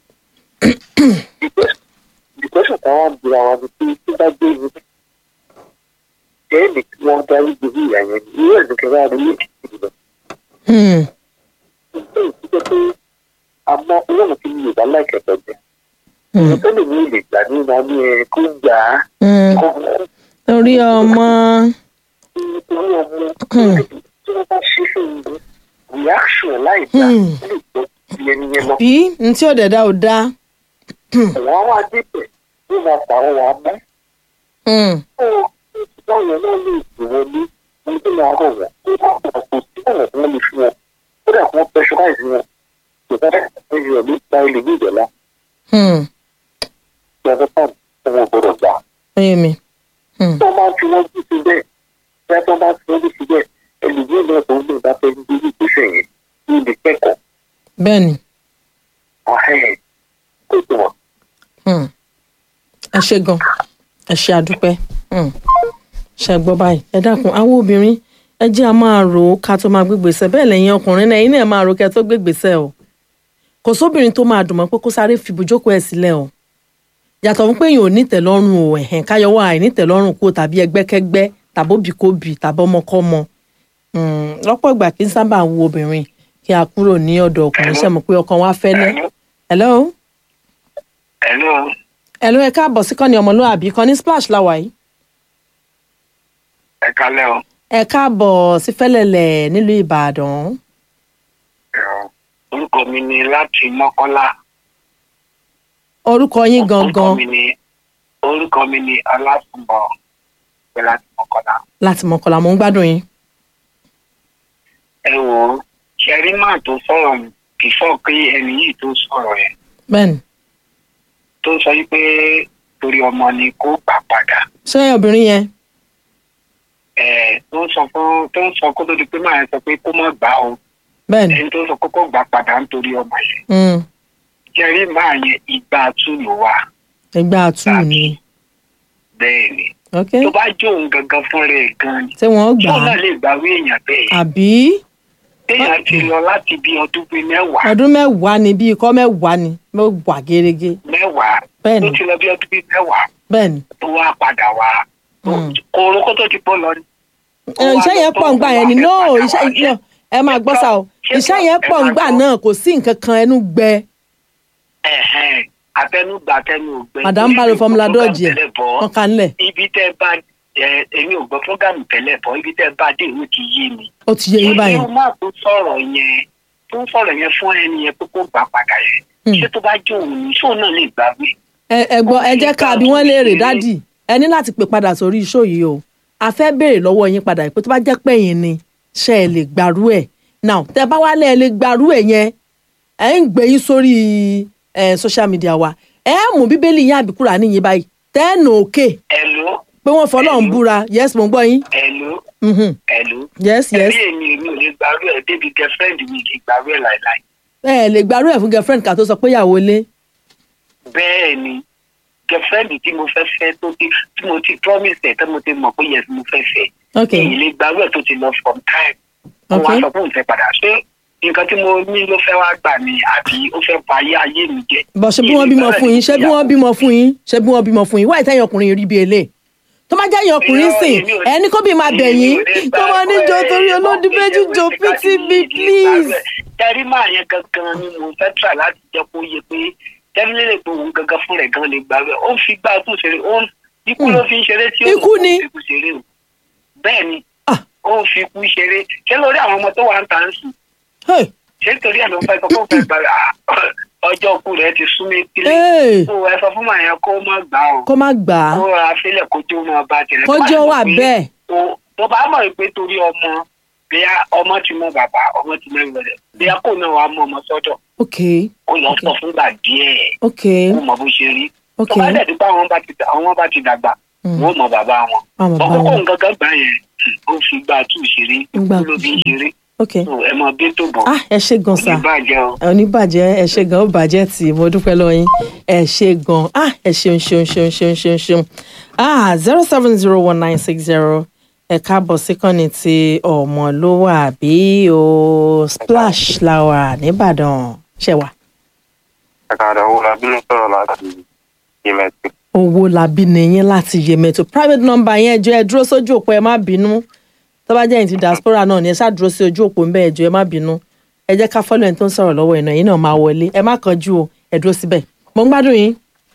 ìgbésẹ̀ táwọn àbúrò àwọn ni pé tó bá gbé yìí ẹ̀ẹ́dì kí wọ́n darí gbogbo ìyá yẹn ní ìwé ẹ̀dùn kẹfà rẹ̀ ní ìdílé Hmm. ìgbé ìdílé pé àmọ́ ọlọ́run ti ní ìdá láìkẹ̀kẹ̀ jẹ Hmm. tó lè ní ìlè gbà nínú ọmọ ẹ̀ kó gbà á Hmm. kó torí ọmọ nítorí ọmọ tí wọ́n bá ṣe fún un reaction láì dá Hmm. ó lè gbọ́ sí ẹni yẹn lọ. bí n tí ò dẹ̀ dá ò dá. àwọn àwọn adébẹ̀ ló máa pàrọ̀ wà mọ́. Hmm. ó báwọn náà lè dùn ní ní tó máa rọ̀ wọ́n tó bá pọ̀ kò sí ọ̀nà tí wọ́n lè fi wọn ó dà kí wọ́n pressurize wọn kò bá dẹ̀ kí wọ́n lè gba ilé ní ìjọba Hmm. tí wọ́n fẹ́ tí wọ́n gbọ́dọ̀ gbà. oyè mi. Hmm. tó máa fi wọ́n jù sí bẹ́ẹ̀ tí wọ́n bá fi wọ́n jù sí bẹ́ẹ̀ ẹlòmíràn náà tó ń lò bá fẹ́ ní bí ìgbésẹ̀ yẹn ní ibi kẹ́kọ̀ọ́ bẹ́ẹ̀ ni. ahẹ́n kó tó wọn. Hmm. ẹ ṣe gan ẹ ṣe àdúpẹ́ Hmm. ṣe gbọ́ báyìí ẹ dákun àwọn obìnrin ẹ jẹ́ a máa rò ó ká tó máa gbégbèsè bẹ́ẹ̀ lẹ́yìn ọkùnrin náà ẹ̀yin náà máa rò kẹ́ tó gbégbèsè o kò sóbìnrin tó máa dùn mọ́ pé kó sáré fi ibùjókòó ẹ̀ sílẹ̀ o yàtọ̀ fún pé èèyàn ò ní tẹ̀lọ́rùn o ẹ̀hẹ̀n káyọ̀wọ́ àìní tẹ̀lọ́rùn kó tàbí ẹgbẹ́kẹ́gbẹ́ tàbóbìkóbì tàbọ́mọkọ́mọ Hmm. lọ́pọ̀ ìgbà kí n sábà wo obìnrin kí a kúrò ní ọ̀dọ̀ ọkùnrin ṣe mọ̀ pé ọkàn wa fẹ́lẹ́ hello hello hello ẹ káàbọ̀ sí kọ́ni ọmọlúwàbí kan ní splash láwa yìí ẹ kálẹ́ o ẹ káàbọ̀ sí fẹ́lẹ́lẹ̀ nílùú ìbàdàn orúkọ mi ni láti mọ́kọ́lá orúkọ yín orúkọ gangan mi ni orúkọ mi ni alásùnbọ̀ pé láti mọ́kọ́lá. láti mọ̀kànlá mò ń gbádùn yín ẹ wò ó ṣẹ̀rí máa tó sọ̀rọ̀ bífọ̀ pé ẹni yìí tó sọ̀rọ̀ yẹn bẹ́ẹ̀ni tó sọ yìí pé torí ọmọ ni kó gbà padà ṣé obìnrin yẹn ẹ tó ń sọ fún tó ń sọ kó tó di pé máa sọ pé kó má gbà o bẹ́ẹ̀ni ẹni tó sọ kó kó gbà padà nítorí ọmọ yẹn Hmm. ṣẹ̀rí máa yẹn ìgbà tún ló wà ẹgbẹ́ àtú ni bẹ́ẹ̀ ni ok tó bá jó òun gangan fún rẹ̀ gan ni ṣé wọ́n gbà tó náà á lè gbàwé èèyàn bẹ́ẹ̀ àbí téèyàn ti lọ láti bí ọdún bíi mẹ́wàá ọdún mẹ́wàá ni bí ikọ́ mẹ́wàá ni mẹ́wàá gẹ́gẹ́ mẹ́wàá Bẹ́ẹ̀ni. tó ti lọ bí ọdún bíi mẹ́wàá bẹ́ẹ̀ni tó wá padà wá Mm. kóró kó tó ti bọ́ lọ ni. ẹ, iṣẹ́ yẹn pọ̀ ńgbà yẹn ni no iṣẹ́ no, ẹ máa gbọ́ sá o iṣẹ́ yẹn pọ̀ ńgbà náà kò sí nǹkan kan ẹnu gbẹ Ẹ̀hẹ́n, àtẹnugbà àtẹnu ògbẹ. madam balo fọmúlà dọ́ọ̀jì ẹ̀ tẹ́lẹ̀ bọ́ wọ́n kà ń lẹ̀ ibi tẹ́ bá ẹ èmi ò gbọ́ fúgàmù tẹ́lẹ̀ bọ́ ibi tẹ́ bá dé ìwé ti yé mi. ó ti yé yín báyìí irú máa tó sọ̀rọ̀ yẹn tó ń sọ̀rọ̀ yẹn fún ẹni yẹn pé kó gbà padà yẹn. Hmm. ṣé tó bá jó òun ní ṣóun náà lè gbàgbé. ẹ ẹ gbọ́ ẹ jẹ́ ká bí wọ́n léèrè dádì ẹ ní láti pè padà sórí iṣó yìí o a fẹ́ béèrè lọ́wọ́ yín padà pé tó bá jẹ́ pé yín ni ṣe ẹ lè gbàrú ẹ̀ now tẹ bá wálé ẹ lè gbàrú ẹ̀ yẹn ẹ ń gbé yín sórí ẹ social media wa ẹ mú bíbélì yín àbíkúrà níyìn báyìí tẹ́ẹ̀nù òkè ẹ̀ló pé wọ́n fọlọ́run búra yes mo ń gbọ́ yín ẹ̀ló Mhm. ẹ̀ló. yes yes ẹbí èmi èmi ò lè gbàrú ẹ̀ débi girlfriend mi kì í gbàrú ẹ̀ láìláì. ẹ lè gbàrú ẹ̀ fún girlfriend ká tó sọ pé ìyàwó ilé bẹ́ẹ̀ ni girlfriend tí mo fẹ́ fẹ́ tó ti tí mo ti promise ẹ̀ tí mo ti mọ̀ pé yes mo fẹ́ fẹ́ ok èyí lè gbàrú ẹ̀ tó ti lọ from time wọ́n wá Ok. sọ pé òun fẹ́ padà ṣé nǹkan tí mo ní ló fẹ́ wá gbà mí àbí ó fẹ́ ba ayé ayé mi jẹ́. bọ̀ ṣe bí wọ́n bímọ fún yín ṣe bí wọ́n bímọ fún yín ṣe bí wọ́n bímọ fún yín wáyé tẹ́yìn ọkùnrin rí bí elé tó má jẹ́ ẹ̀yìn ọkùnrin sìn ẹni kó bí máa bẹ̀ yín tó máa ní jọ torí olódì méjì jọ pity me please. tẹ́rí máa yẹn gangan ni mo fẹ́ tà láti jẹ́ kó yẹ pé tẹ́rí lè pé òun gangan fún rẹ̀ gan lè gbà rẹ̀ ó ń fi gbà tó ṣeré ó ń ikú ló fi ń ṣeré tí ó Ikú ni. fi kú ṣeré o bẹ́ẹ̀ ni Ah. ó ń fi ikú ṣeré ṣé lórí àwọn ọmọ tó wà ń tà ń sùn Hey, ṣé torí ẹ̀ ló ń fẹ́ sọ fún fẹ́ gbà rẹ̀ Ah, ọjọ́ ikú rẹ̀ ti sún mi kílé hey, tó ẹ sọ fún màá yẹn kó má gbà o kó má gbà á kó ra fílẹ̀ kó jó máa bá tirẹ̀ kó Tó bá jẹ́ mọ̀ wà pé bẹ́ẹ̀ o- tó bá mọ̀ pé torí ọmọ bíyà ọmọ ti mọ bàbá ọmọ ti mẹ́rin rẹ̀ bíyà kò náà wàá mú ọmọ sọ́dọ̀ ok ó lọ sọ fúngbà díẹ̀ ok ó mọ bó ṣe rí ok tó bá dẹ̀ dípò àwọn bá ti àwọn bá ti dàgbà Mm. wọ́n mọ bàbá wọn àwọn bàbá ọkọ̀ wọn nǹkan kan gbà yẹn ó fi gbà tù ṣeré Gbà ikú ló fi ń tù. ṣeré ok ẹ mọ bí tó bọ̀ ah ẹ ṣe gan sa ìbàjẹ́ o. ẹ ò ní bàjẹ́ ẹ ṣe gan ó bàjẹ́ tì í mo dúpẹ́ lọ́wọ́ yín ẹ ṣe gan ah ẹ ṣeun ṣeun ṣeun ṣeun ṣeun ṣeun ah zero seven zero one nine six zero ẹ káàbọ̀ síkànnì tí ọmọlúwàbí o splash làwà nìbàdàn ṣẹwà ẹ̀ka owó la bínú sọ̀rọ̀ láti yemẹ̀tì. owó làbí nìyẹn láti yẹmẹtò private number yẹn jọ ẹ dúró sójú òpó ẹ má bínú tó bá jẹ́ ẹ̀yìn ti diaspora náà ni ẹ ṣáà dúró sí ojú òpó ńbẹ́ ẹjọ́ ẹ má bínú ẹ jẹ́ ká fọ́lọ́ ẹni tó ń sọ̀rọ̀ lọ́wọ́ ẹ̀nà yìí náà máa wọlé ẹ má kánjú o ẹ dúró síbẹ̀ mo ń gbádùn yín.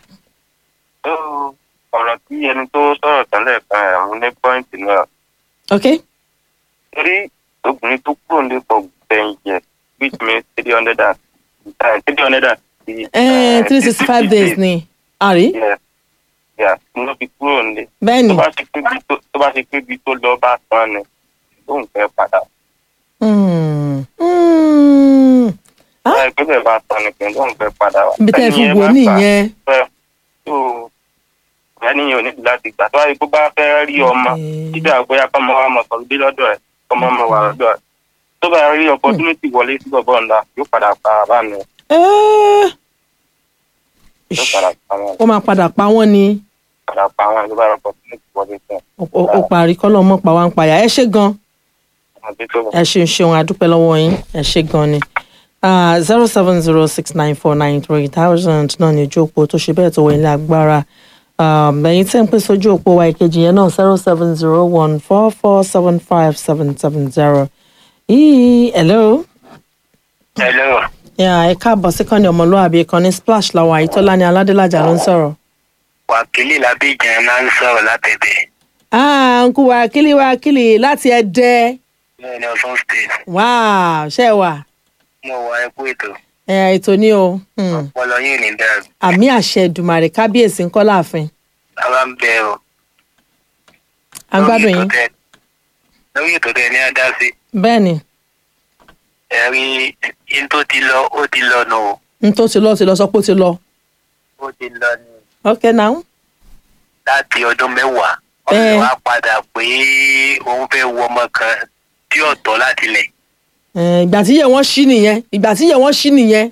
ọ̀rọ̀ tí ẹni tó sọ̀rọ̀ tẹ́lẹ̀ kan ẹ̀ mú ní pọ́ìntì náà ok torí obìnrin tó kúrò ní pọ̀ gbẹ̀yìn yẹ which means three hundred and three hundred and three sixty five days ni àrí yes yes ló fi kúrò ní. bẹ́ẹ̀ ni tó bá ṣe pé bí tó- tó bá ṣe pé bí tó lọ bá tán ni lóun fẹ́ padà. Mm, mm. Ah. báyìí pé bẹ́ẹ̀ bá tán ni pé lóun fẹ́ padà wá. ibi tẹ́ ẹ fi Ẹni yẹn wò bá gbà nìyẹn fẹ́ tó ẹni yẹn ò ní láti gbà tó wáyé kó bá fẹ́ rí ọmọ Okay. títí àgbóyá kọ́mọ wa mọ̀ sọ̀rọ̀ bí lọ́dọ̀ ẹ̀ kọ́mọ mọ̀ wà lọ́dọ̀ ẹ̀ tó bá rí opportunity wọlé sí bọ̀bọ̀ ńlá yóò padà pa àbá mi Eh, yóò padà pa wọn ó máa padà pa wọ́n ni padà pa wọn tó bá rí opportunity wọlé sí ó- ó ó parí kọ́lọ́ mọ́ pa wá ń payà ẹ ṣe gan wọn bí tó bọ̀. ẹ ṣeun ṣeun àdúpẹ́ lọ́wọ́ yín ẹ ṣe gan ni zero seven zero six nine four nine three thousand náà ní ojú òpó tó ṣe bẹ́ẹ̀ tó wọ ilé agbára Um, ẹ̀yin tẹ́ ń pè sójú òpó wa ìkejì yẹn náà zero seven zero one four four seven five seven seven zero yìí hello hello Yeah, ẹ káàbọ̀ sí kan ní ọmọlúwàbí kan ní splash làwọn àyítọ́lá ní aládélájà ló ń sọ̀rọ̀. wákìlì làbíjan máa ń sọ̀rọ̀ látẹ̀dẹ̀ ah nkú wákìlì wákìlì láti ẹdẹ bẹ́ẹ̀ ni ọ̀sán state wow ṣe wà mo wà ẹkú ètò ẹ ètò ní o Hmm. ọpọlọ yìí ní dáa àmì àṣẹ ìdùmàrè kábíyèsí ńkọ́ láàfin bàbá ń bẹ o à ń gbádùn yín lórí ètò tẹ ní adá sí bẹ́ẹ̀ ni ẹ̀rí in tó ti lọ ó ti lọ nù o n tó ti lọ ti lọ sọ pé ó ti lọ ó ti lọ ní ok now láti ọdún mẹ́wàá Eh. ọ̀sẹ̀ wa padà pé òun fẹ́ wọ ọmọ kan tí ọ̀tọ̀ láti lẹ̀ Eh, ìgbà tí yẹ wọ́n ṣí nìyẹn ìgbà tí yẹ wọ́n ṣí nìyẹn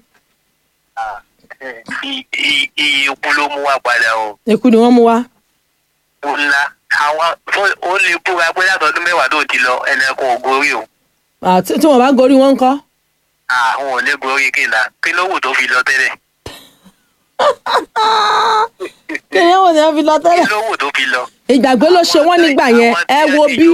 I- i- iye ikú ló mú wa padà o ikú ni wọ́n mú wá ó ńlá àwọn tó- ó lè búra pé látọdún mẹ́wàá tó ti lọ ẹnìkan ò gorí o Ah, tí tí wọ́n bá gorí wọn ńkọ́ àwọn ò lè gorí kìlà kí ló wù tó fi lọ tẹ́lẹ̀ kí ni wọ́n ti fi lọ kí tẹ́lẹ̀ ló wù tó fi lọ. ìgbàgbé ló ṣe wọ́n nígbà yẹn ẹ wo bí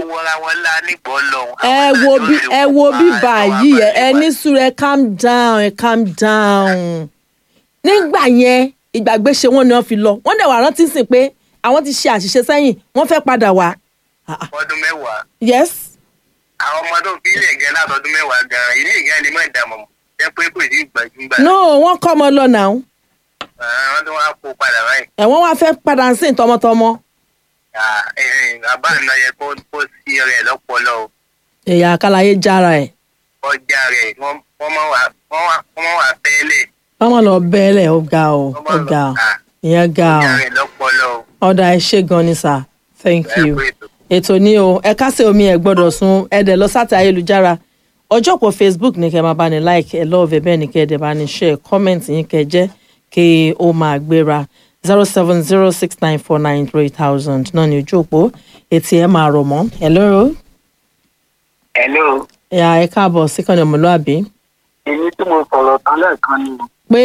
ẹ wo bí ẹ wo bí báyìí ẹ ẹ ní sùúrù ẹ calm down ẹ calm down nígbà yẹn ìgbàgbé ṣe wọ́n ni wọ́n fi lọ wọ́n dẹ̀ wà rántí sìn pé àwọn ti ṣe àṣìṣe sẹ́yìn wọ́n fẹ́ padà wá Ah, ah. ọdún mẹ́wàá yes àwọn ọmọ tó fi ilẹ̀ gẹ́ látọdún mẹ́wàá gan-an ilé ìgá ni mọ̀ ìdààmú jẹ́ pé kò sí ìgbàjúgbà no wọ́n kọ́ ọmọ lọ náà wọ́n tó wá kó padà báyìí ẹ̀wọ̀n wá fẹ́ padà sí tọmọtọmọ Ah, eh, eh, bàbá àná yẹ kó kó sí rẹ̀ lọ́pọlọ o. èyà àkàlàyé jára ẹ̀ ọjà rẹ̀ wọ́n wọ́n máa wà wọ́n wà wọ́n máa wà tẹ́lẹ̀ wọ́n mọ̀ lọ bẹ́ẹ̀lẹ̀ ó ga o wọ́n ó máa ga lọ o ah, ìyẹn ga o ọjà rẹ̀ lọ́pọlọ o. ọ̀dà ẹ ṣé gan ni sir thank ẹ you. kú ètò. ètò ní o ẹ kásẹ̀ omi ẹ̀ gbọ́dọ̀ sun ẹ̀dẹ̀ lọ sáta ayélujára ọjọ́ pọ̀ facebook ní kẹ́ máa bá ní like ẹ̀ lọ́ọ̀fẹ́ bẹ́ẹ̀ ni kẹ́ ẹ̀dẹ̀ bá ní share comment yín kẹ́ jẹ́ kí ó máa gbéra zero seven zero six nine four nine three thousand náà ní ojú òpó etí ẹ̀ máa rọ̀ mọ́ hello hello ẹ̀yà ẹ̀ káàbọ̀ síkànnì ọmọlúàbí èyí tí mo sọ̀rọ̀ tán lẹ́ẹ̀kan ni pé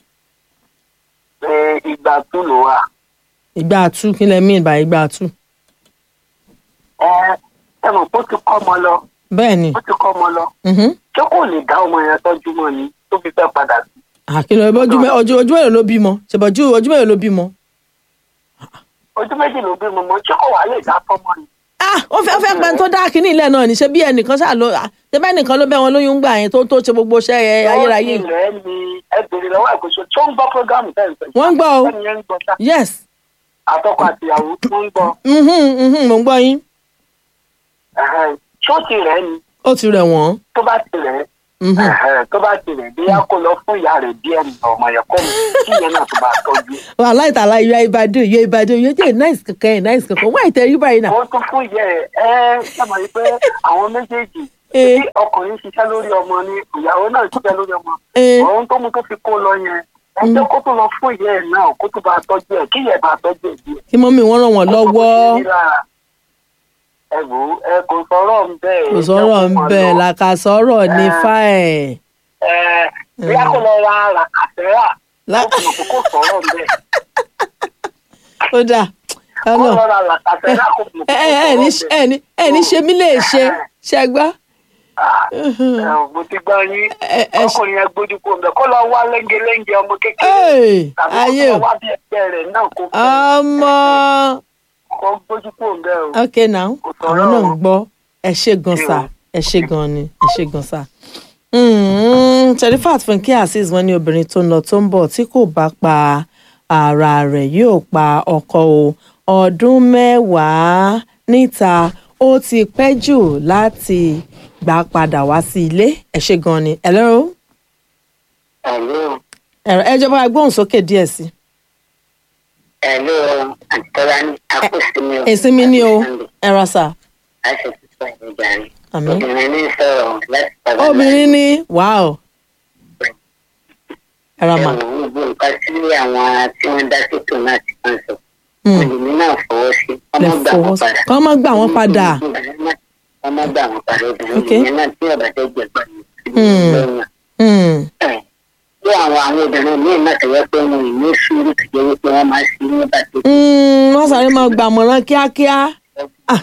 pé ìgbà tó lò wà. ìgbà àtú kí lẹ mí ìgbà ìgbà àtú ẹ ẹ mọ̀ pé ó ti kọ́ ọmọ lọ bẹ́ẹ̀ ni ó ti kọ́ ọmọ lọ mhm. ṣé kò lè dá ọmọ yẹn tọ́jú mọ́ ni tó fi fẹ́ padà sí. àkìlọ̀ ojú mẹ́- ojú ojú mélòó ló bímọ ṣèbọ̀jú ojú mélòó ló bímọ. ojú méjì ló bí mo mọ ṣé kò wá lè dá fọ́mọ ni. ah ó fẹ́ ó fẹ́ pẹ́ tó dá kínní ilẹ̀ náà ní ṣe bí ẹnìkan ṣáà ló ah, ṣe bẹ́ẹ̀ nìkan ló bẹ́ wọn lóyún gbà yẹn tó tó ṣe gbogbo iṣẹ́ ẹ ayérayé ó ilẹ̀ ni ẹ bèrè lọ́wọ́ àgbèsọ tó ń gbọ́ prógámù tẹ̀ ń sọ. Wọ́n ń gbọ́ o. ẹni yẹn ń gbọ́ sá. yes àtọkọ àtìyàwó tó ń gbọ́. mhm, mhm, mò ń gbọ́ yín ẹ̀hẹ́n, ṣó ti rẹ̀ ni ó ti rẹ̀ wọ́n tó bá ti rẹ̀ mhm. ẹ̀hẹ́n, tó bá ti rẹ̀ bí a kó lọ fún ìyá rẹ̀ díẹ̀ nù ọmọ yẹn kọ́ mi kí ìyẹn náà tó bá tọ́jú. wàhálà ìtàlá ìyá ìbàdàn ìyá ìbàdàn ìyá jẹ́ nice kankan ẹ̀ nice kankan wọ́n àìtẹ́ rí báyìí náà wọ́n tún fún ìyá ẹ̀ ẹ́ sábà yìí pé àwọn méjèèjì Eh, tí ọkùnrin ṣiṣẹ́ lórí ọmọ ni ìyàwó náà ṣiṣẹ́ lórí ọmọ eh, òun tó mú tó fi kó lọ yẹn ẹjọ́ kó tó lọ fún ìyá ẹ̀ náà kó tó bá tọ́jú ẹ̀ kí ìyá ẹ̀ bá tọ́jú ẹ̀ díẹ̀. kí mọ́mí wọn ràn wọ́n lọ́wọ́ ẹ wò ó ẹ kò sọ̀rọ̀ ń bẹ́ẹ̀. kò sọ̀rọ̀ ń bẹ̀ làkà sọ̀rọ̀ ní Eh. fáẹ̀. ẹ bí a kò lọ ra làkàtẹ́rà La- kó fi kó sọ̀rọ̀ ń bẹ́ẹ̀. ó dà kó ọ̀nà lọ ra làkàtẹ́rà kó fi kó ẹ sọ̀rọ̀ ẹ ń ní bẹ́ẹ̀. ẹ ní ẹ ní ṣe mí lè ṣe ṣẹgbá. Ah, ẹ ò, mo ti gbọ́ yín Ẹ- ẹ- ọkùnrin yẹn gbójú kó ń bẹ̀ kó lọ wá lẹ́ngẹ̀lẹ́ngẹ̀ ọmọ kékeré tàbí ayé kó o lọ wá bí ẹgbẹ́ rẹ̀ náà kó fẹ́ ọmọ kó gbójú kó ń bẹ̀ o. ok now Kò àwọn sọ̀rọ̀ náà ń o. gbọ́ ẹ ṣe gan Ṣé sa o? ẹ ṣe gan ni ẹ ṣe gan sa. Sherifat Funke Azeez wọn ní obìnrin tó ń lọ tó ń bọ̀ tí kò bá pa ara rẹ̀ yóò pa ọkọ o ọdún mẹ́wàá níta ó ti pẹ́ jù láti gbà padà wá sí ilé ẹ ṣe gan ni. hello Hello. ẹ̀rọ ẹ jọba gbóhùn sókè díẹ̀ sí i. Hello, Àtọ́lá ní àkóṣinmi o. ìsinmi ni o ẹ ra sà A ṣe sísọ ìjà rẹ̀. àmín. Obìnrin ní sọ̀rọ̀ láti padà obìnrin ní wàá ẹ ra mà. Ẹ̀wọ̀n gbogbo nǹkan tí àwọn tí wọ́n dá sétò náà ti máa ń sọ. Hmm. Olùmí náà fọwọ́ sí. lè Ọmọ gbà fọwọ́ wọ́n sí padà. kọ́ má gbà wọ́n padà. Ọmọ gbà wọ́n padà. Obìnrin Okay. yẹn náà tí ọ̀bà tẹ́ jẹ gbà ní. Hmm. Hmm. Bí àwọn àwọn obìnrin míì náà tẹ̀wé pé wọn ò ní sùúrù tó jẹ́ wípé wọ́n máa ṣe nígbà tó Hmm, wọ́n sáré máa gbàmọ̀ràn kíákíá. Ah,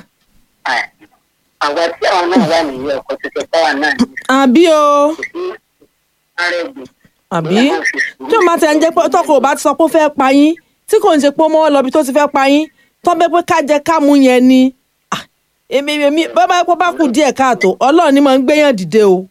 àwa tí àwọn náà wà nìyí ọkọ̀ tó ṣe pàwọ́ náà ní àbí o kò sí àrẹ̀gbẹ̀. àbí tí o máa tẹ̀ ń jẹ́ pé tọkọ ò bá ti sọ pé ó fẹ́ pa yín tí kò ń ṣe pé ó mọ́ lọ bí tó ti fẹ́ pa yín tọ́ bẹ́ẹ̀ pé ká jẹ ká mú yẹn ni. Ah, èmi èmi bá bá pọ́ bá kù díẹ̀ káàtó ọlọ́run ni máa ń gbéyàn dìde o.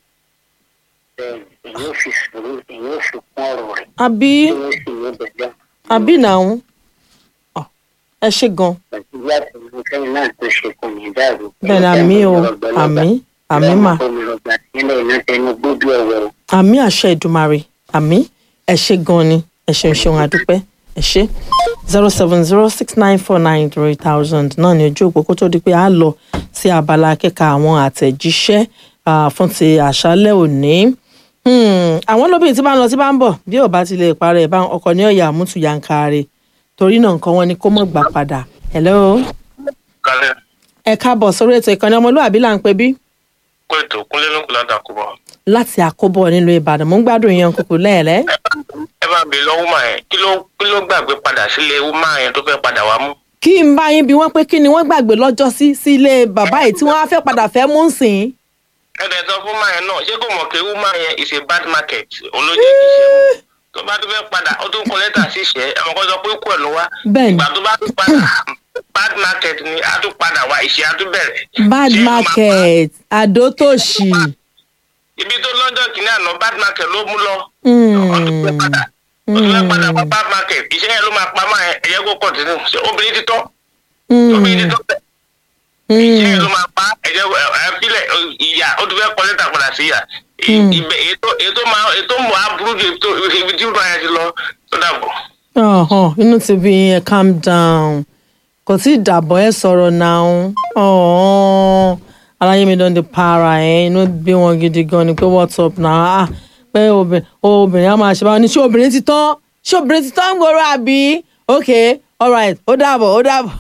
èyí ò fi sùúrù èyí ò fi kún ọ̀rọ̀ rẹ̀ àbí èyí ò sì ní bẹ̀rẹ̀ àbí nàún. Ọ̀, ẹ ṣe gan. nàìjíríà tó ń fẹ́yìn náà tó ṣe kò ní dàrú. bẹ́ẹ̀ ni àmì o àmì àmì mà. olùrọ̀gbà sílẹ̀ iná tẹnu gbójú ọ̀wọ́ o. àmì àṣẹ ìdùmarè àmì ẹ ṣe gan ni ẹ ṣeun ṣeun àdúpẹ́ ẹ ṣe zero seven zero six nine four nine three thousand náà ní ojú òpó kó tó di pé a lọ sí abala kíka àwọn àtẹ̀jíṣẹ́ ah, fún ti àṣálẹ́ òní. Hmm, àwọn lóbìnrin tí bá ń lọ tí bá ń bọ̀ bí ò bá ti lè parẹ́ bá ọkọ̀ ní ọ̀yà àmútu yankare torí náà nǹkan wọn ni kó mọ̀ gbà padà. hello kálẹ̀ ẹ káàbọ̀ sórí ètò ìkànnì ọmọlúwàbí là ń pè bí kó ètò kúnlé ló ń kó ládàá kó bọ̀. láti àkóbọ̀ nílùú ìbàdàn mò ń gbádùn yẹn kúkú lẹ́ẹ̀lẹ́. ẹ bá bèèrè lọ wúmà yẹn kí ló kí ló gbàgbé padà sílé wúmà yẹn tó fẹ́ padà wá mú. kí n bá yín bí wọ́n pé kí ni wọ́n gbàgbé lọ́jọ́ sí sí ilé bàbá yìí tí wọ́n á fẹ́ padà fẹ́ mú sìn. ẹ̀dẹ̀ sọ fún wúmà yẹn náà ṣé kò mọ̀ pé wúmà yẹn is a bad market olójú kì í ṣe mú. tó bá tó fẹ́ padà ó tún kọ lẹ́tà sí ìṣẹ́ ẹ̀mọ̀ kan sọ pé kú ẹ̀ ló wá. Bẹ́ẹ̀ni. ìgbà tó bá tún padà bad market ni a tún padà wá ìṣẹ́ a tún bẹ̀rẹ̀. bad Ṣé ló máa pa? market àdótòṣì. ibi tó lọ́jọ́ kìíní àná bad market ló mú lọ. Hmm. ọdún fẹ́ padà ọdún fẹ́ padà wá bad market iṣẹ́ yẹn ló máa pa máa ẹ̀yẹ́ kó kọ̀tínú ṣé obìnrin ti tọ́ obìnrin ti tọ́ bẹ́ẹ̀. iṣẹ́ yẹn ló máa pa ẹ̀jẹ̀ ẹ̀fílẹ̀ ìyá ó ti fẹ́ kọ́ lẹ́tà padà sí ìyá ibẹ̀ ètò ètò máa ètò mọ̀ á burú ju ètò ibi tí ìrora yẹn ti lọ tó dàbọ̀. ọ̀hún inú ti bí yẹn calm down kò tí ì dàbọ̀ ẹ sọ̀rọ̀ náà ọ̀hún aláyé mi dán di para ẹ̀ inú bí wọn gidi gan ni pé what's up náà ah pé obìnrin obìnrin á máa ṣe báwọn ní ṣé obìnrin ti tán ṣé obìnrin ti tán ń gbòòrò àbí ok alright ó dàbọ̀ ó dàbọ̀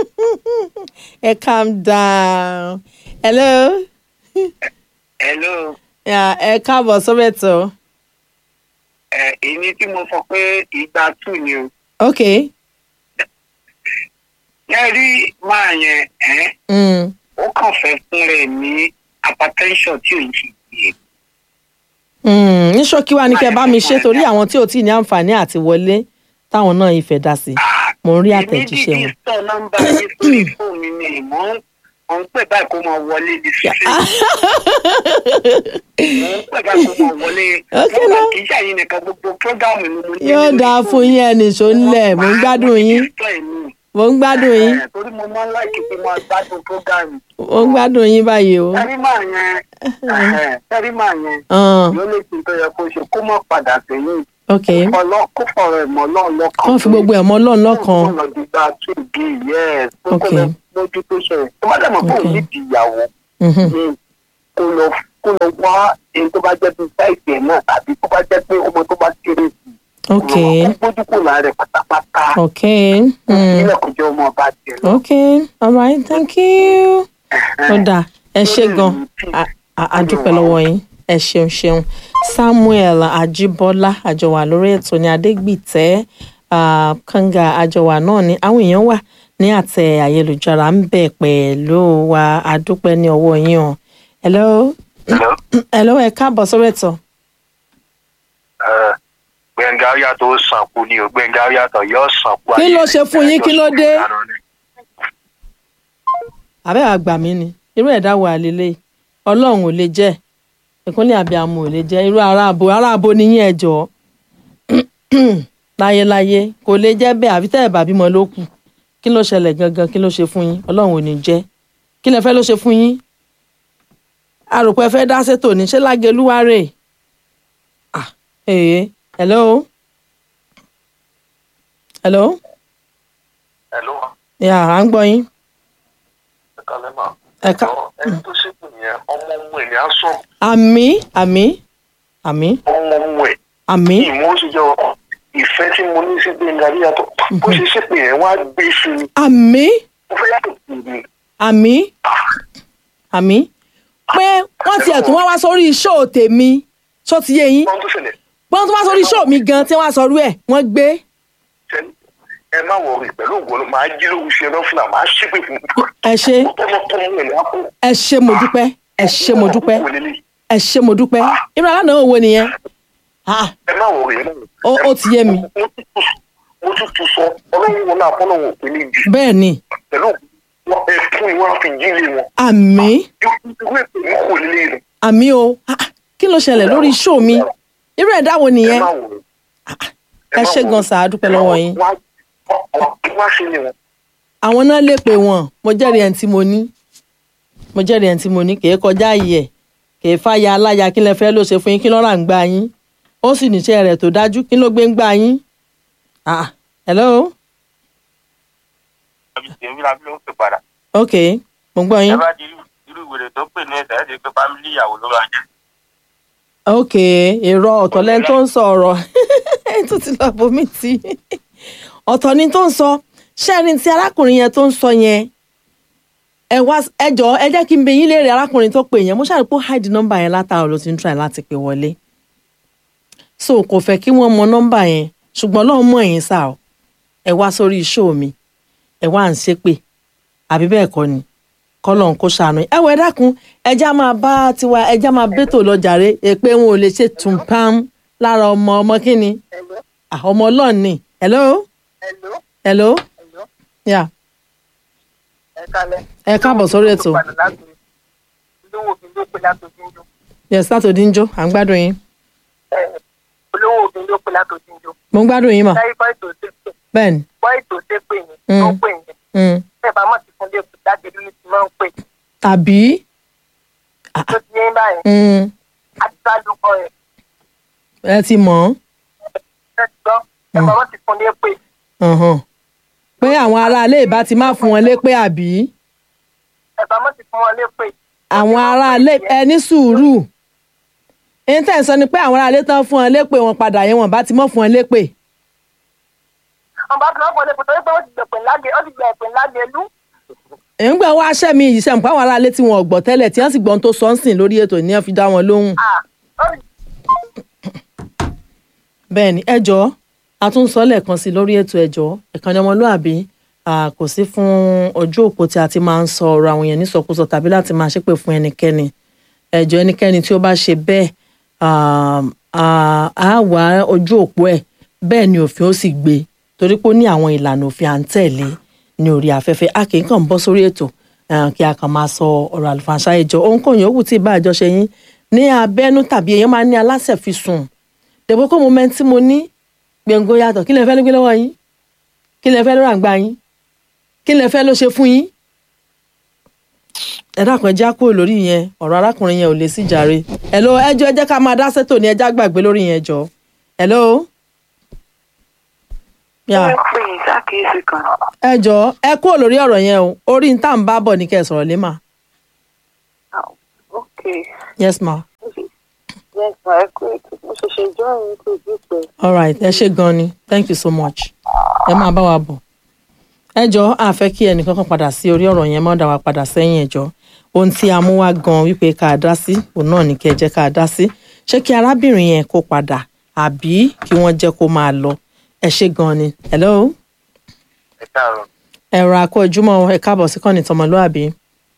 ẹ calm down hello hello Yeah, ẹ káàbọ̀ sórí ètò ẹ èyí tí mo sọ pé ìgbà tù ni o. ok ẹ rí máa yẹn ẹ mm. ó kàn fẹ́ fún rẹ̀ ní hypertension tí ò ń ṣe yìí. Mm, ní ṣókí wá ní kẹ́ bá mi ṣe torí àwọn tí ò tí ì ní àǹfààní àti wọlé táwọn náà ìfẹ́ dá sí mo ń rí àtẹ̀jíṣẹ́ èmi wọn. dìde sọ nọ́mbà yìí sórí fóònù mi ni mò ń mò ń pè báyìí kó máa wọlé ní sísè. mò ń pè báyìí kó máa wọlé. Okay, nígbà now. kì í ṣàyìn nìkan gbogbo prógámù ni mo ní. yóò lórí dáa fóònù. fún yín ẹnì ṣó ńlẹ̀ mò ń gbádùn yín Sọ èmi. mò ń gbádùn yín Ẹ, torí mo máa ń láìkí pé máa gbádùn prógámù. mò ń gbádùn yín báyìí o. tẹ́rí máa yẹn ẹ, tẹ́rí máa yẹn Ah, yóò lè fi tó yẹ kó ṣe kó má padà sẹ́yìn. ok Ọlọ́- kó fọ̀rọ̀ ẹ̀mọ́ náà lọ́kàn. wọ́n fi gbogbo ẹ̀mọ́ lọ́n lọ́kan Kó lọ di gba two d yes. Kó kó Okay. lọ lójú tó ṣẹlẹ̀. Tó bá dẹ̀ mọ̀ pé òun Okay. ní di ìyàwó. Mhm. Mm. kó lọ kó lọ wá èyí tó bá jẹ́ bí sáìtì ẹ̀ náà tàbí tó bá jẹ́ pé ọmọ tó bá kéré sí i ok kó gbójú kò lára ẹ̀ pátápátá ok mm. ilẹ̀ kò jẹ́ ọmọ ọba tiẹ̀ lọ. ok all right thank you. ó dáa ẹ ṣe gan a- a- a dúpẹ́ lọ́wọ́ yín ẹ ṣeun ṣeun samuel ajibola àjọwà lórí ètò ní adégbìtẹ́ ah, kanga àjọwà náà ni àwọn èèyàn wà ní àtẹ ayélujára ń bẹ̀ pẹ̀lú wa adúpẹ́ ní ọwọ́ yín o hello hello ẹ káàbọ̀ sórí ètò gbẹ̀ngà yàtọ̀ ó sànkú ni o gbẹ̀ngà yàtọ̀ yóò sànkú. Kí ló ṣe fún yín? Kí ló dé? àbẹ́ àgbà mi ni irú ẹ̀dá wà lélẹ̀ ọlọ́run ò lè jẹ́ ìkúnlẹ̀ àbíàmù ò lè jẹ́ irú aráàbò aráàbò níyìn ẹ̀jọ́ láyéláyé kò lè jẹ́ bẹ́ẹ̀ àfi tẹ́ ẹ̀ bá bímọ ló kù kí ló ṣẹlẹ̀ gangan kí ló ṣe fún yín ọlọ́run ò ní jẹ́ kí lẹ fẹ́ ló ṣe fún yín àròpọ̀ ẹ fẹ́ dá sétò ní ṣé lágẹlúwárè ah ee hello hello Hello, yà à ń gbọ́ yín ẹ kálẹ́ mà. ẹ ká ẹni tó ṣètò yẹn ọmọ ọmọ ẹ̀ ní á sọ àmì àmì àmì ọmọ ọmọ ẹ̀ àmì ìmọ̀ ó sì jẹ́ ìfẹ́ tí mo ní sí gbẹ̀ngà yàtọ̀ bó ṣe ṣèpè yẹn wá gbé sí i àmì mo fẹ́ yàtọ̀ sí i. àmì àmì pé wọ́n tiẹ̀ tún wá wá sórí ṣóò tèmi ṣó ti yé yín wọ́n tó ṣẹlẹ̀ wọ́n tún wá sórí ṣóò mi gan tí wọ́n á sọrú ẹ̀ wọ́n gbé ṣẹlẹ̀ ẹ má wọrí pẹ̀lú ògbónú máa jí lóhùn ṣe náà fúnra máa ṣépè fún ẹ ṣe tọmọtọmọ ẹ̀ ní á kó. ẹ ṣe mo dúpẹ́ ẹ ṣe mo dúpẹ́ ẹ ṣe mo dúpẹ́ irú aláàánú wo nìyẹn Ah, ẹ má wọrí ẹ má wọrí. Ó- ó ti yé mi. mo tún tún sọ ọlọ́run wọn náà fọ́nà wọn ò pé ní jù bẹ́ẹ̀ ni pẹ̀lú wọn ẹ̀fún ni wọ́n á fi jí lé wọn. àmì ìwé ìpè wọn kò lè rìn. àmì o Ah, kí ló ṣẹlẹ̀ lórí ṣóò mi irú ẹ̀dá wo ẹ nìyẹn má wọrí. ẹ ṣe gan sàá dúpẹ́ lọ́wọ́ yín wọ́n á ṣe ni wọn. àwọn náà lè pè wọ́n mo jẹ́rìí ẹni tí mo ní mo jẹ́rìí ẹni tí mo ní kì í kọjá yìí ẹ̀ kì í fàyà aláya kí lẹ fẹ́ ló ṣe fún yín kí lọ́ra ń gbà yín ó sì níṣẹ́ rẹ̀ tó dájú kí ló gbé ń gbà yín. Ah, hello èmi la fi ló ń pè padà. ok mo gbọ́ ẹ yín bá di irú irú ìwèrè tó pè ní ẹsẹ̀ ẹ̀ ṣe pé fámílì ìyàwó ló máa jẹ́. ok èrò ọ̀tọ̀ lẹ́ni tó ń sọ ọ̀rọ̀ ẹ̀ tó ti lọ bomi tì í ọ̀tọ̀ ni tó ń sọ ṣé ẹni tí arákùnrin yẹn tó ń sọ yẹn ẹ wá ẹ jọ ẹ jẹ́ kí n bẹ yín léèrè arákùnrin tó pè yẹn mo ṣàrí pé ó hide nọ́mbà yẹn látàrọ̀ ló ti ń try láti pè wọlé so kò fẹ́ kí wọ́n mọ nọ́mbà yẹn ṣùgbọ́n lọ́ọ́ mọ̀ yín sá o ẹ wá sórí show mi ẹ wá ń ṣépè àbí bẹ́ẹ̀ kọ́ ni kọ́lọ̀ ń kó ṣàánú ẹ wọ ẹ dákun ẹjá máa bá tiwa ẹjá máa bẹ́tò lọ jàre èpè wọn ò lè ṣe tùǹpam lára ọmọ ọmọ kínni Ah, ọmọ ọlọ́run ni hello Hello, hello hello, yeah. ẹ kálẹ̀. ẹ káàbọ̀ sórí ètò olówó òfin ló pè látòjúndó yes látòdí ń jó à ń gbádùn yín olówó òfin ló pè látòjúndó mo ń gbádùn yín mà láyé bọ́ ètò ṣépè bẹ́ẹ̀ ni bọ́ ètò ṣépè yẹn Mm. tó pè yẹn mm. bẹ́ẹ̀ bá mọ̀ sí fún lẹ́kùn jáde lórí ti máa ń pè tàbí tó ti yẹn báyẹn mm, àti sálùkọ yẹn ẹ ti mọ̀ ẹ ti gbọ́ ẹ bá mọ̀ sí fún lẹ́pè ọ́n ọ̀hún. pé àwọn aráalé ìbá ti máa fún wọn lépè àbí ẹ bá mọ̀ sí fún wọn lẹ́pè. àwọn aráalé ẹ ní sùúrù èyí tẹ̀ ń sọ ni pé àwọn aráalé tán fún wọn lépè wọn padà yẹn wọn bá ti mọ̀ fún wọn lépè àwọn bá fi lọ́pọ̀ lẹ́pè torí pé ó ti gbẹ̀pẹ̀ láge ó ti gbẹ̀pẹ̀ láge lú. èyí ń gbà wá aṣẹ́ mi yìí sẹ́mu pé àwọn aráalé tí wọn ò gbọ́ tẹ́lẹ̀ tí wọ́n sì gbọ́n tó sọ ń sìn lórí ètò ní wọ́n fi dá wọn lóhùn. Ah, ó ti bẹ́ẹ̀ ni ẹjọ́ àtúnṣọ lẹ́ẹ̀kan sí lórí ètò ẹjọ́ ìkànnì ọmọlúàbí ah, kò sí fún ojú òpó tí a ti máa ń sọ ọ̀rọ̀ àwọn èèyàn nísọkúsọ tàbí láti máa ṣépè fún ẹnikẹ́ni ẹjọ́ ẹnikẹ́ni tí ó bá ṣe bẹ́ẹ̀ ah, ah, á wá ojú òpó ẹ̀ bẹ́ẹ̀ ni òfin ó sì gbé torí pé ó ní àwọn ìlànà òfin à ń tẹ̀lé ní orí afẹ́fẹ́ a kì í kàn bọ́ sórí ètò ah, kí a kàn máa sọ ọ̀rọ̀ àlùfànṣá ẹjọ́ ohunkóhun yòówù tí ì bá àjọṣe yín ní abẹ́nú tàbí èèyàn máa ní aláṣẹ fi sùn dẹ̀bọ́ kó mo mẹ́ni tí mo ní gbẹ̀ngó yàtọ̀ kí lẹ fẹ́ ló gbé lọ́wọ́ yín kí lẹ fẹ́ ló ràǹgbà yín kí lẹ fẹ́ ló ṣe fún yín. ẹ dákun ẹ já kúrò lórí yẹn ọ̀rọ̀ arákùnrin yẹn ò lè sí jàre hello ẹjọ́ ẹ jẹ́ ká máa dá sẹ́tò ní ẹjá gbàgbé lórí yẹn jọ hello. yà ẹ pè yín sákèésì kan ẹ jọ ẹ kúrò lórí ọ̀rọ̀ yẹn o orí ń tà ń bá bọ̀ ní kẹ́ ẹ sọ̀rọ̀ lé mà. Okay. yes ma Yes, ma, ẹ kú ètò. Mo ṣẹ̀ṣẹ̀ join kò bí pẹ́. all right ẹ ṣe gan ni thank you so much ẹ máa bá wa bọ̀ ẹ jọ a fẹ́ kí ẹnìkan kan padà sí orí ọ̀rọ̀ yẹn má dá wa padà sẹ́yìn ẹ jọ ohun tí a mú wá gan wípé ká dá sí òun náà ní kí ẹ jẹ́ ká dá sí ṣé kí arábìnrin yẹn kó padà àbí kí wọ́n jẹ́ kó máa lọ ẹ ṣe gan ni hello ẹ káàárọ̀ ẹ̀rọ àkó ojúmọ́ ẹ káàbọ̀ sí kọ́ni tọmọlúàbí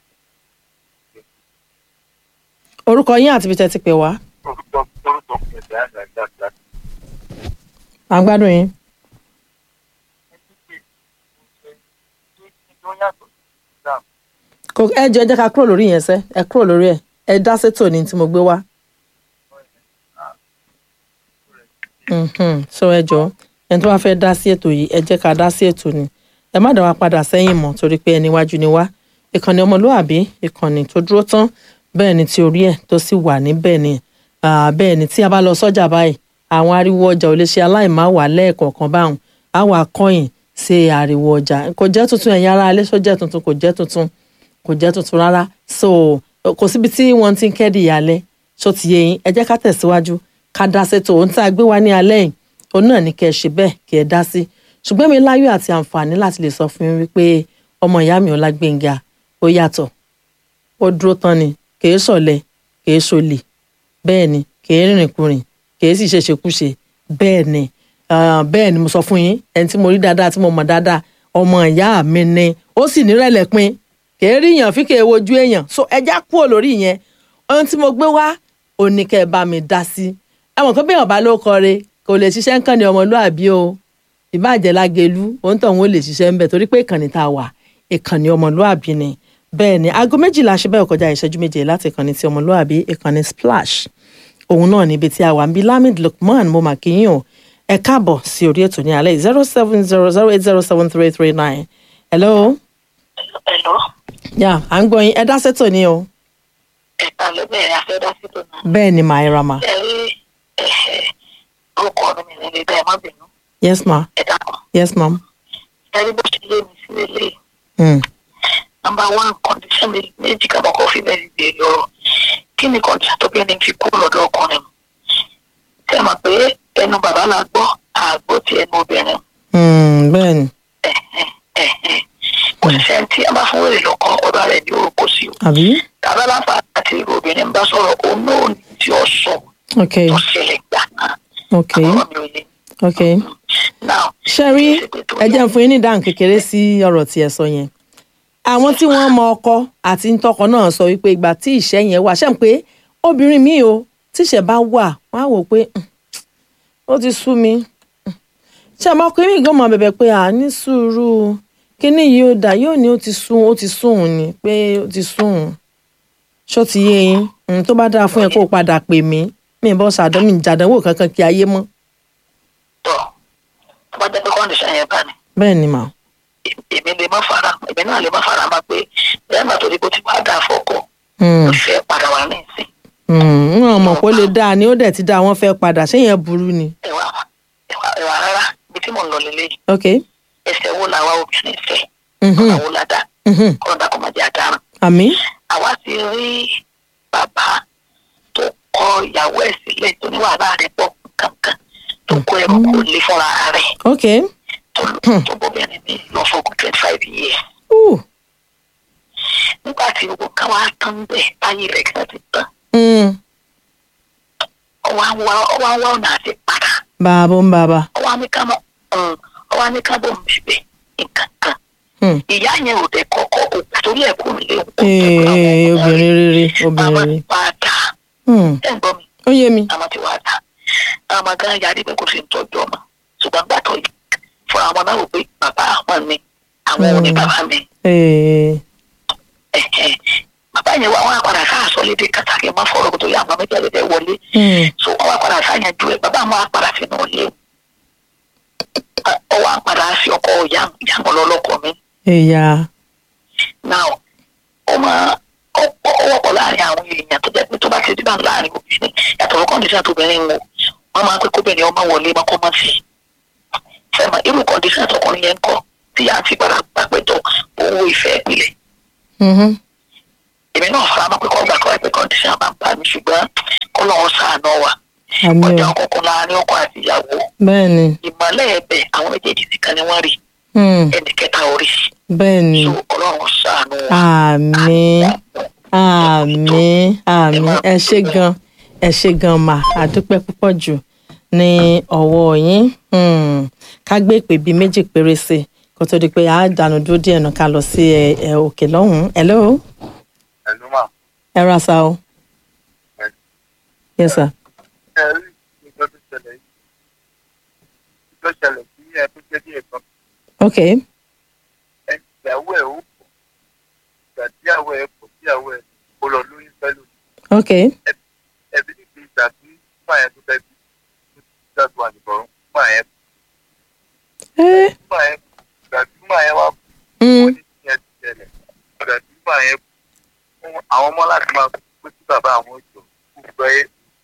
orúkọ yín àti ibi tẹ́ ti pè wá orúkọ orúkọ mi ẹ̀ dáhùn àgbàgbà à ń gbádùn yín tó yàtọ̀ sí islam kò ẹ jọ ẹ jẹ́ ká kúrò lórí yẹn sẹ́ ẹ kúrò lórí ẹ̀ ẹ dá sétò ní tí mo gbé wá. Mhm. so ẹ jọ ẹni tó bá fẹ́ dá sí ètò yìí ẹ jẹ́ ká dá sí ètò ni ẹ má dá wa padà sẹ́yìn mọ́ torí pé ẹni iwájú ni wá ìkànnì ọmọlúwàbí ìkànnì tó dúró tán bẹ́ẹ̀ ni tí orí ẹ̀ tó sì wà níbẹ̀ ni Ah, bẹ́ẹ̀ ni tí a bá lọ sọ́jà báyìí àwọn ariwo ọjà ò lè ṣe aláìmá wà lẹ́ẹ̀kọ̀ọ̀kan báwọn á wà kọ́yìn sí ariwo ọjà kò jẹ́ tuntun ẹ̀yin ará alẹ́ sọ́jà tuntun kò jẹ́ tuntun kò jẹ́ tuntun rárá so kò síbi tí wọ́n ti ń kẹ́dì ìyàlẹ́ ṣó ti yé yín ẹ jẹ́ ká tẹ̀síwájú ká dá sétò ohun tá a gbé wá ní alẹ́ yìí òun náà ní kẹ́ ẹ ṣe bẹ́ẹ̀ kí ẹ dá sí ṣùgbọ́n mi láyọ̀ àti àǹfààní láti lè sọ fún yín wípé ọmọ ìyá mi Ọlágbénga ó yàtọ̀ ó dúró tán ni kìí ṣọ̀lẹ kìí ṣolè bẹ́ẹ̀ ni kìí rìnrìnkùrìn kìí sì ṣèṣekúṣe bẹ́ẹ̀ ni ah, bẹ́ẹ̀ ni mo sọ fún yín ẹni tí mo rí dáadáa tí mo mọ̀ dáadáa ọmọ ìyá mi ni ó sì nírẹ̀lẹ̀ pin kìí rí èèyàn fi kìí wojú èèyàn so ẹja kúrò lórí ìyẹn ohun tí mo gbé wá ò ní kẹ́ ẹ bá mi dá sí ẹ̀wọ̀n kan bẹ́ẹ̀ ọ̀bá ló kọre kò lè ṣiṣẹ́ ń kàn ní ọmọlúàbí o ìbàjẹ́ lágẹ̀lú òun tó òun ò lè ṣiṣẹ́ ń bẹ̀ torí pé ìkànnì tá a wà ìkànnì ọmọlúàbí ni bẹ́ẹ̀ ni aago méjìlá ṣe bẹ́ẹ̀ kọjá ìṣẹ́jú méje láti ìkànnì tí ọmọlúàbí ìkànnì splash òun náà níbi tí a wà ń bí lamid lukman mo mà kí yín o ẹ káàbọ̀ sí orí ètò ní alẹ́ zero seven zero zero eight zero seven three three nine hello Hello. yà à ń gbọ́ yín ẹ dá sẹ́tò ní o Ẹ̀ka ló bẹ̀rẹ̀ afẹ́dá sí tó náà. bẹ́ẹ̀ ni màá ra ma Ẹ rí ẹ̀ẹ́ orúkọ mi ní ilé bẹ́ẹ̀ má bínú. yes ma Ẹ dákun. yes ma'am. Ẹ rí bó ṣe lé mi sí lélẹ̀. Mm. Nọmba one condition mi méjì kàbọ̀ kọ́ fi bẹ́ẹ̀ gbé ọ̀rọ̀. Kí ni condition tó bí ẹni fi kú lọ́dọ̀ ọkùnrin? Ṣé ẹ mọ̀ pé ẹnu bàbá la gbọ́ àgbo ti ẹnu obìnrin? Mm, bẹ́ẹ̀ ni kò sí ẹni tí a bá fún wèrè lọ́kọ́ ọ̀dọ̀ rẹ̀ ní orúkọ sí o. àbí tàbá láǹfà àti irú obìnrin bá sọ̀rọ̀ òun náà ní tí ó sọ ok tó ṣẹlẹ̀ gbà náà. ok àwọn mi ò lè. ok now ṣe rí ẹ jẹ́ n fún yín ní ìdáhùn kékeré sí ọ̀rọ̀ tí ẹ sọ yẹn àwọn tí wọ́n mọ ọkọ àti ntọ́kọ náà sọ wípé ìgbà tí ìṣẹ́ yẹn wà ṣe ń pé obìnrin mi o tíṣẹ́ bá wà wọ́n á wò pé "Hmm, ó ti sú mi Hmm." ṣé àmọ́ ọkùnrin mi gan mọ bẹ̀bẹ̀ pé à ní sùúrù kíní yìí ó dà yóò ní ó ti sún ó ti sún òun ni pé ó ti sún òun ṣó ti yé yín Hmm, tó bá dáa fún ẹ kó o padà pè mí mi ì bọ́ sàdán mi ì jàdánwò kankan kí ayé mọ́ tọ̀ tó bá jẹ́ pé condition yẹn bá ní bẹ́ẹ̀ ni mà èmi lè má fara èmi náà lè má fara má pé bẹ́ẹ̀ má torí kó ti bá dà fọ́kọ Hmm. ó fẹ́ padà wá ní ìsìn Mm, wọn mọ̀ pé ó lè dáa ni ó dẹ̀ ti dáa wọ́n fẹ́ padà ṣé yẹn burú ni. ẹ̀wà ẹ̀wà ẹ̀wà rárá ibi tí mò ń lọ lélẹ́yìí ok ẹsẹ̀ wo làwa obìnrin fẹ́ Mhm. ọ̀nà wo la dá mhm. kọ́ńdà kó má jẹ́ àdáràn. àmì àwa ti rí bàbá tó kọ ìyàwó ẹ̀ sílẹ̀ tó ní wàhálà rẹ̀ pọ̀ kankan tó kó ẹrù kò lè fúnra rẹ̀ ok tó tó bóbìnrin mi lọ fọkùn twenty five years. uh, nígbà tí gbogbo kan wá tán bẹ́ẹ̀ táyé rẹ̀ kan ti tán mm. ọwọ́ á wá ọwọ́ á wá ọ̀nà àti padà bàbá ń bàbá ọwọ́ á ní ká mọ̀ ọwọ́ á ní ká bọ̀ mí bẹ̀ nǹkan kan Hmm. ìyá yẹn ò dẹ̀ kọ́kọ́ òkú torí ẹ̀ kú nílé òkú Ee, obìnrin rere obìnrin àwọn rere ti wá dà Hmm. ẹ̀ ń gbọ́ mi. ó yé mi àwọn ti wá dà àwọn ọmọ gan yarí pé kò sí tọ́jú ọmọ ṣùgbọ́n gbàtọ̀ yìí fún àwọn náà wò pé bàbá àwọn mi àwọn ò ní bàbá mi Ee, ẹ̀hẹ̀. bàbá yẹn wà wọn àpàdà sáà sọ lédè kàtàkì má fọ̀rọ̀ kó tó yà àwọn méjì àlejò wọlé hmm. so wọn àpàdà sáyẹn ju ẹ bàbá àwọn àpàdà sínú ilé ọwọ́ àpàdà sí ọkọ ìyàwó lọ́lọ́kọ mi èyà now ó máa ó ó wọ́pọ̀ láàrin àwọn èèyàn tó jẹ́ pé tó bá ti dìbà láàrin obìnrin yàtọ̀ fún kọ́ndíṣàn tó obìnrin wò wọ́n máa ń pé kóbìnrin ọmọ wọlé mọ́kọ́ mọ́ sí i fẹ́mọ̀ irú kọ́ndíṣàn tọkùnrin yẹn ń kọ́ tí à ń fi padà gbà pé tó owó ìfẹ́ ìpìlẹ̀ Mhm. èmi náà fara mọ́ pé kọ́ gbà kọ́ ẹ pé kọ́ndíṣàn máa ń bá mi ṣùgbọ́n kọ́ lọ́wọ́ sàánú wa àmì ọjà o ọkọ̀ọ̀kan láàrin ọkọ àti ìyàwó bẹ́ẹ̀ ni ìmọ̀lẹ́ ẹ̀bẹ̀ àwọn méjèèjì nìkan ni wọ́n rí Hmm, ẹnì kẹta orí bẹ́ẹ̀ ni so ọlọ́run sàánú wa. àmì àmì àmì ẹ ṣé gan ẹ ṣé gan mà àdúpẹ́ púpọ̀ jù ní ọwọ́ yín Hmm, ká gbé ìpè bíi méjì péré sí i kó tó di pé a dànù dúró díẹ̀ náà ká lọ sí ẹ ẹ òkè lọ́hùn-ún hello ẹ̀lú mà ẹ ra sa o yes sir ẹ rí nǹkan tó ṣẹlẹ̀ yìí tó ṣẹlẹ̀ sí ẹ tó jẹ́ bí ẹ̀kan okay ẹ ìyàwó ẹ̀ ó pọ̀ ìgbà tíyàwó ẹ̀ pọ̀ tíyàwó ẹ̀ kó lọ lóyún pẹ̀lú okay ẹbí níbi ìgbà tí fúnmà yẹn tó fẹ́ bí tó ti dàgbà àdìbọ̀rún fúnmà yẹn ẹ fúnmà yẹn ìgbà tí fúnmà yẹn wá hmm, wọ́n ní ìyẹn ti ṣẹlẹ̀ ìgbà tí fúnmà yẹn fún àwọn ọmọ láti máa pé sí bàbá àwọn ìjọ kó gbọ́ ẹ́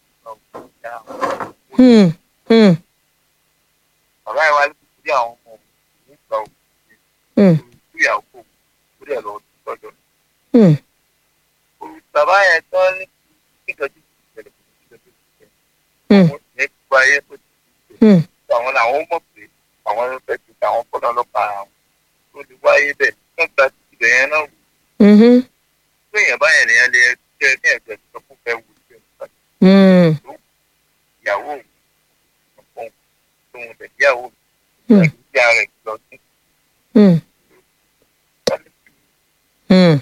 hmm, hmm, bàbá yẹn wá ní kí àwọn ọmọ òun nígbà òun hmm, ìyàwó òun ó dẹ̀ lọ lọ́dọ̀ hmm, bàbá yẹn tán ní ìtọ́jú ìṣẹ̀lẹ̀ ìṣẹ̀lẹ̀ hmm, ìṣẹ̀lẹ̀ ní gbogbo ayé tó ti hmm. ṣe àwọn làwọn mọ̀ pé àwọn ló fẹ́ ti àwọn fọ́nà ọlọ́pàá àwọn tó lè wáyé bẹ́ẹ̀ wọ́n gba ibẹ̀ yẹn náà wò Mhm, pé èèyàn báyẹn nìyẹn lè jẹ́ ní ẹ̀jẹ̀ tó kún fẹ́ wò sí ẹ̀ hmm, ìyàwó òun ọ̀pọ̀ òun tẹ̀ ìyàwó Hmm. òun ìyá rẹ̀ lọ sí hmm, hmm.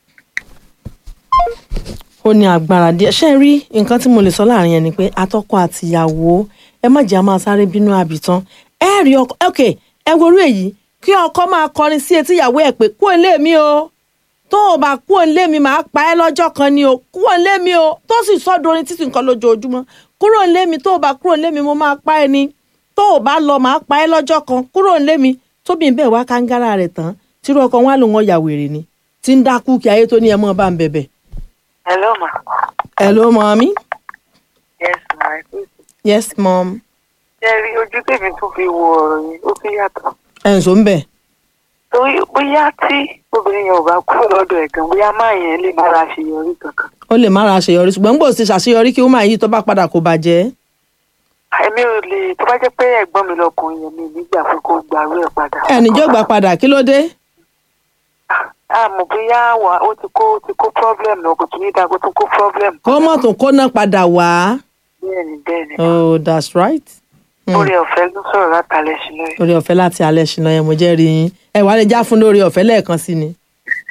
ó ní agbára díẹ̀ ṣe rí nǹkan tí mo lè sọ láàrin yẹn ni pé atọ́kọ àtìyàwó ẹ má jẹ́ a máa sáré bínú àbìtán ẹ rí ọkọ ok ẹ worú èyí kí ọkọ máa kọrin sí etí ìyàwó ẹ pé kúrò nílé mi o tó o bá kúrò nílé mi máa pa ẹ́ lọ́jọ́ kan ni o kúrò nílé mi o tó sì sọ́dọ̀ orin títí nǹkan lójoojúmọ́ kúrò nílé mi tó o bá kúrò nílé mi mo máa pa ẹ́ ni tó o bá lọ máa pa ẹ́ lọ́jọ́ kan kúrò nílé mi tóbi ń bẹ̀ wá kángára rẹ̀ tán tírú ọkọ wọn á lò wọn yà wèrè ni tí ń dákú kí ayé tó ní ẹ mọ́ bá ń bẹ̀bẹ̀ hello ma hello mommy yes ma yes mom ṣe rí ojú tèmi tún fi wo ọ̀rọ̀ yìí ó tún yàtọ̀ ẹ̀ ń sọ ń bẹ̀ torí bóyá tí obìnrin yẹn ò bá kúrò lọ́dọ̀ ẹ̀ gan bóyá máa yẹn lè má ra àṣeyọrí kankan ó lè má ra àṣeyọrí ṣùgbọ́n gbòòsì ti ṣàṣeyọrí kí woman yìí tó bá padà kó bàjẹ́ èmi ò lè tó bá jẹ́ pé ẹ̀gbọ́n mi lọkùnrin yẹn mi nígbà pé kó gbàrú ẹ̀ padà. ẹnìjọ́ gbà padà kí ló dé àmọ́ bóyá wà ó ti kó ó ti kó problem náà kò tún ní dáa kó tún kó problem. kó mọ̀ tún kó náà padà wá bẹ́ẹ̀ni bẹ́ẹ̀ni oh that's right Hmm. orí ọ̀fẹ́ ló sọ̀rọ̀ látàlẹ́ sí lóye. lórí ọ̀fẹ́ láti alẹ́ ṣìnà ẹ̀ mo jẹ́ rí yín ẹ wàá lè já fún lórí ọ̀fẹ́ lẹ́ẹ̀kan sí ni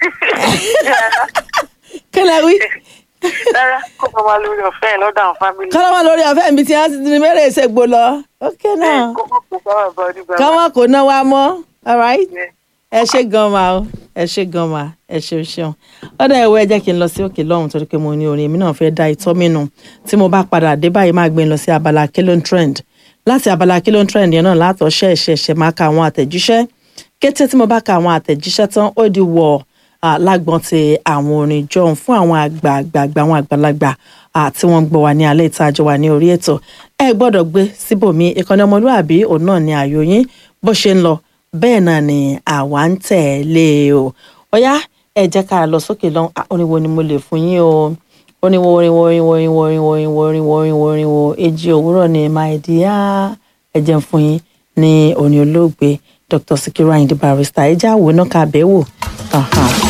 kí lẹ wí rárá kó máa wá lórí ọ̀fẹ́ yẹn lọ́dọ̀ àwọn fámìlì. kọ́lá wà lórí ọ̀fẹ́ mi tí wọ́n ti ní mẹ́rẹ̀ ìṣègbò lọ ok náà kó má kó sáwà bá onígbà. káwọn kò ná wa mọ́ all right Yeah. ẹ ṣe gan ma o ẹ ṣe gan ma ẹ ṣeun ṣeun ọdọ ẹwọ ẹ jẹ́ kí n lọ sí òkè lọ́hùn torí pé mo ní orin èmi náà fẹ́ẹ́ da ìtọ́ mi nù tí mo bá padà dé báyìí máa gbé ń lọ sí abala kílón trend láti abala kílón trend yẹn náà látọ̀ ṣẹ́ ẹ̀ṣẹ̀ ẹ̀ṣẹ̀ máa ka àwọn àtẹ̀jíṣẹ́ kété tí mo bá ka àwọn àtẹ̀jíṣẹ́ tán ó di wọ̀ lágbọ́n ti àwọn orin jọ̀hún fún àwọn àgbààgbà àwọn àgbàlagbà ah, tí wọ́n ń gbọ́ wa ní alẹ́ ìtajà wa ní orí ètò ẹ gbọ́dọ̀ gbé síbòmí ìkànnì ọmọlúàbí òun náà ni ààyò yín bó ṣe ń lọ bẹ́ẹ̀ náà ni àwa ń tẹ̀lé o ọ̀yá ẹ jẹ́ ká lọ sókè lọ́hùn Ah, orin wo ni mo lè fún yín o orin wo orin wo orin wo orin wo orin wo orin wo orin wo orin wo orin wo èjì òwúrọ̀ ni my dear ẹ jẹ́ n fún yín ní orin olóògbé Dr. Sikiru Ayinde Barrister ẹ já wo náà ká bẹ́ẹ̀ wò. Aha.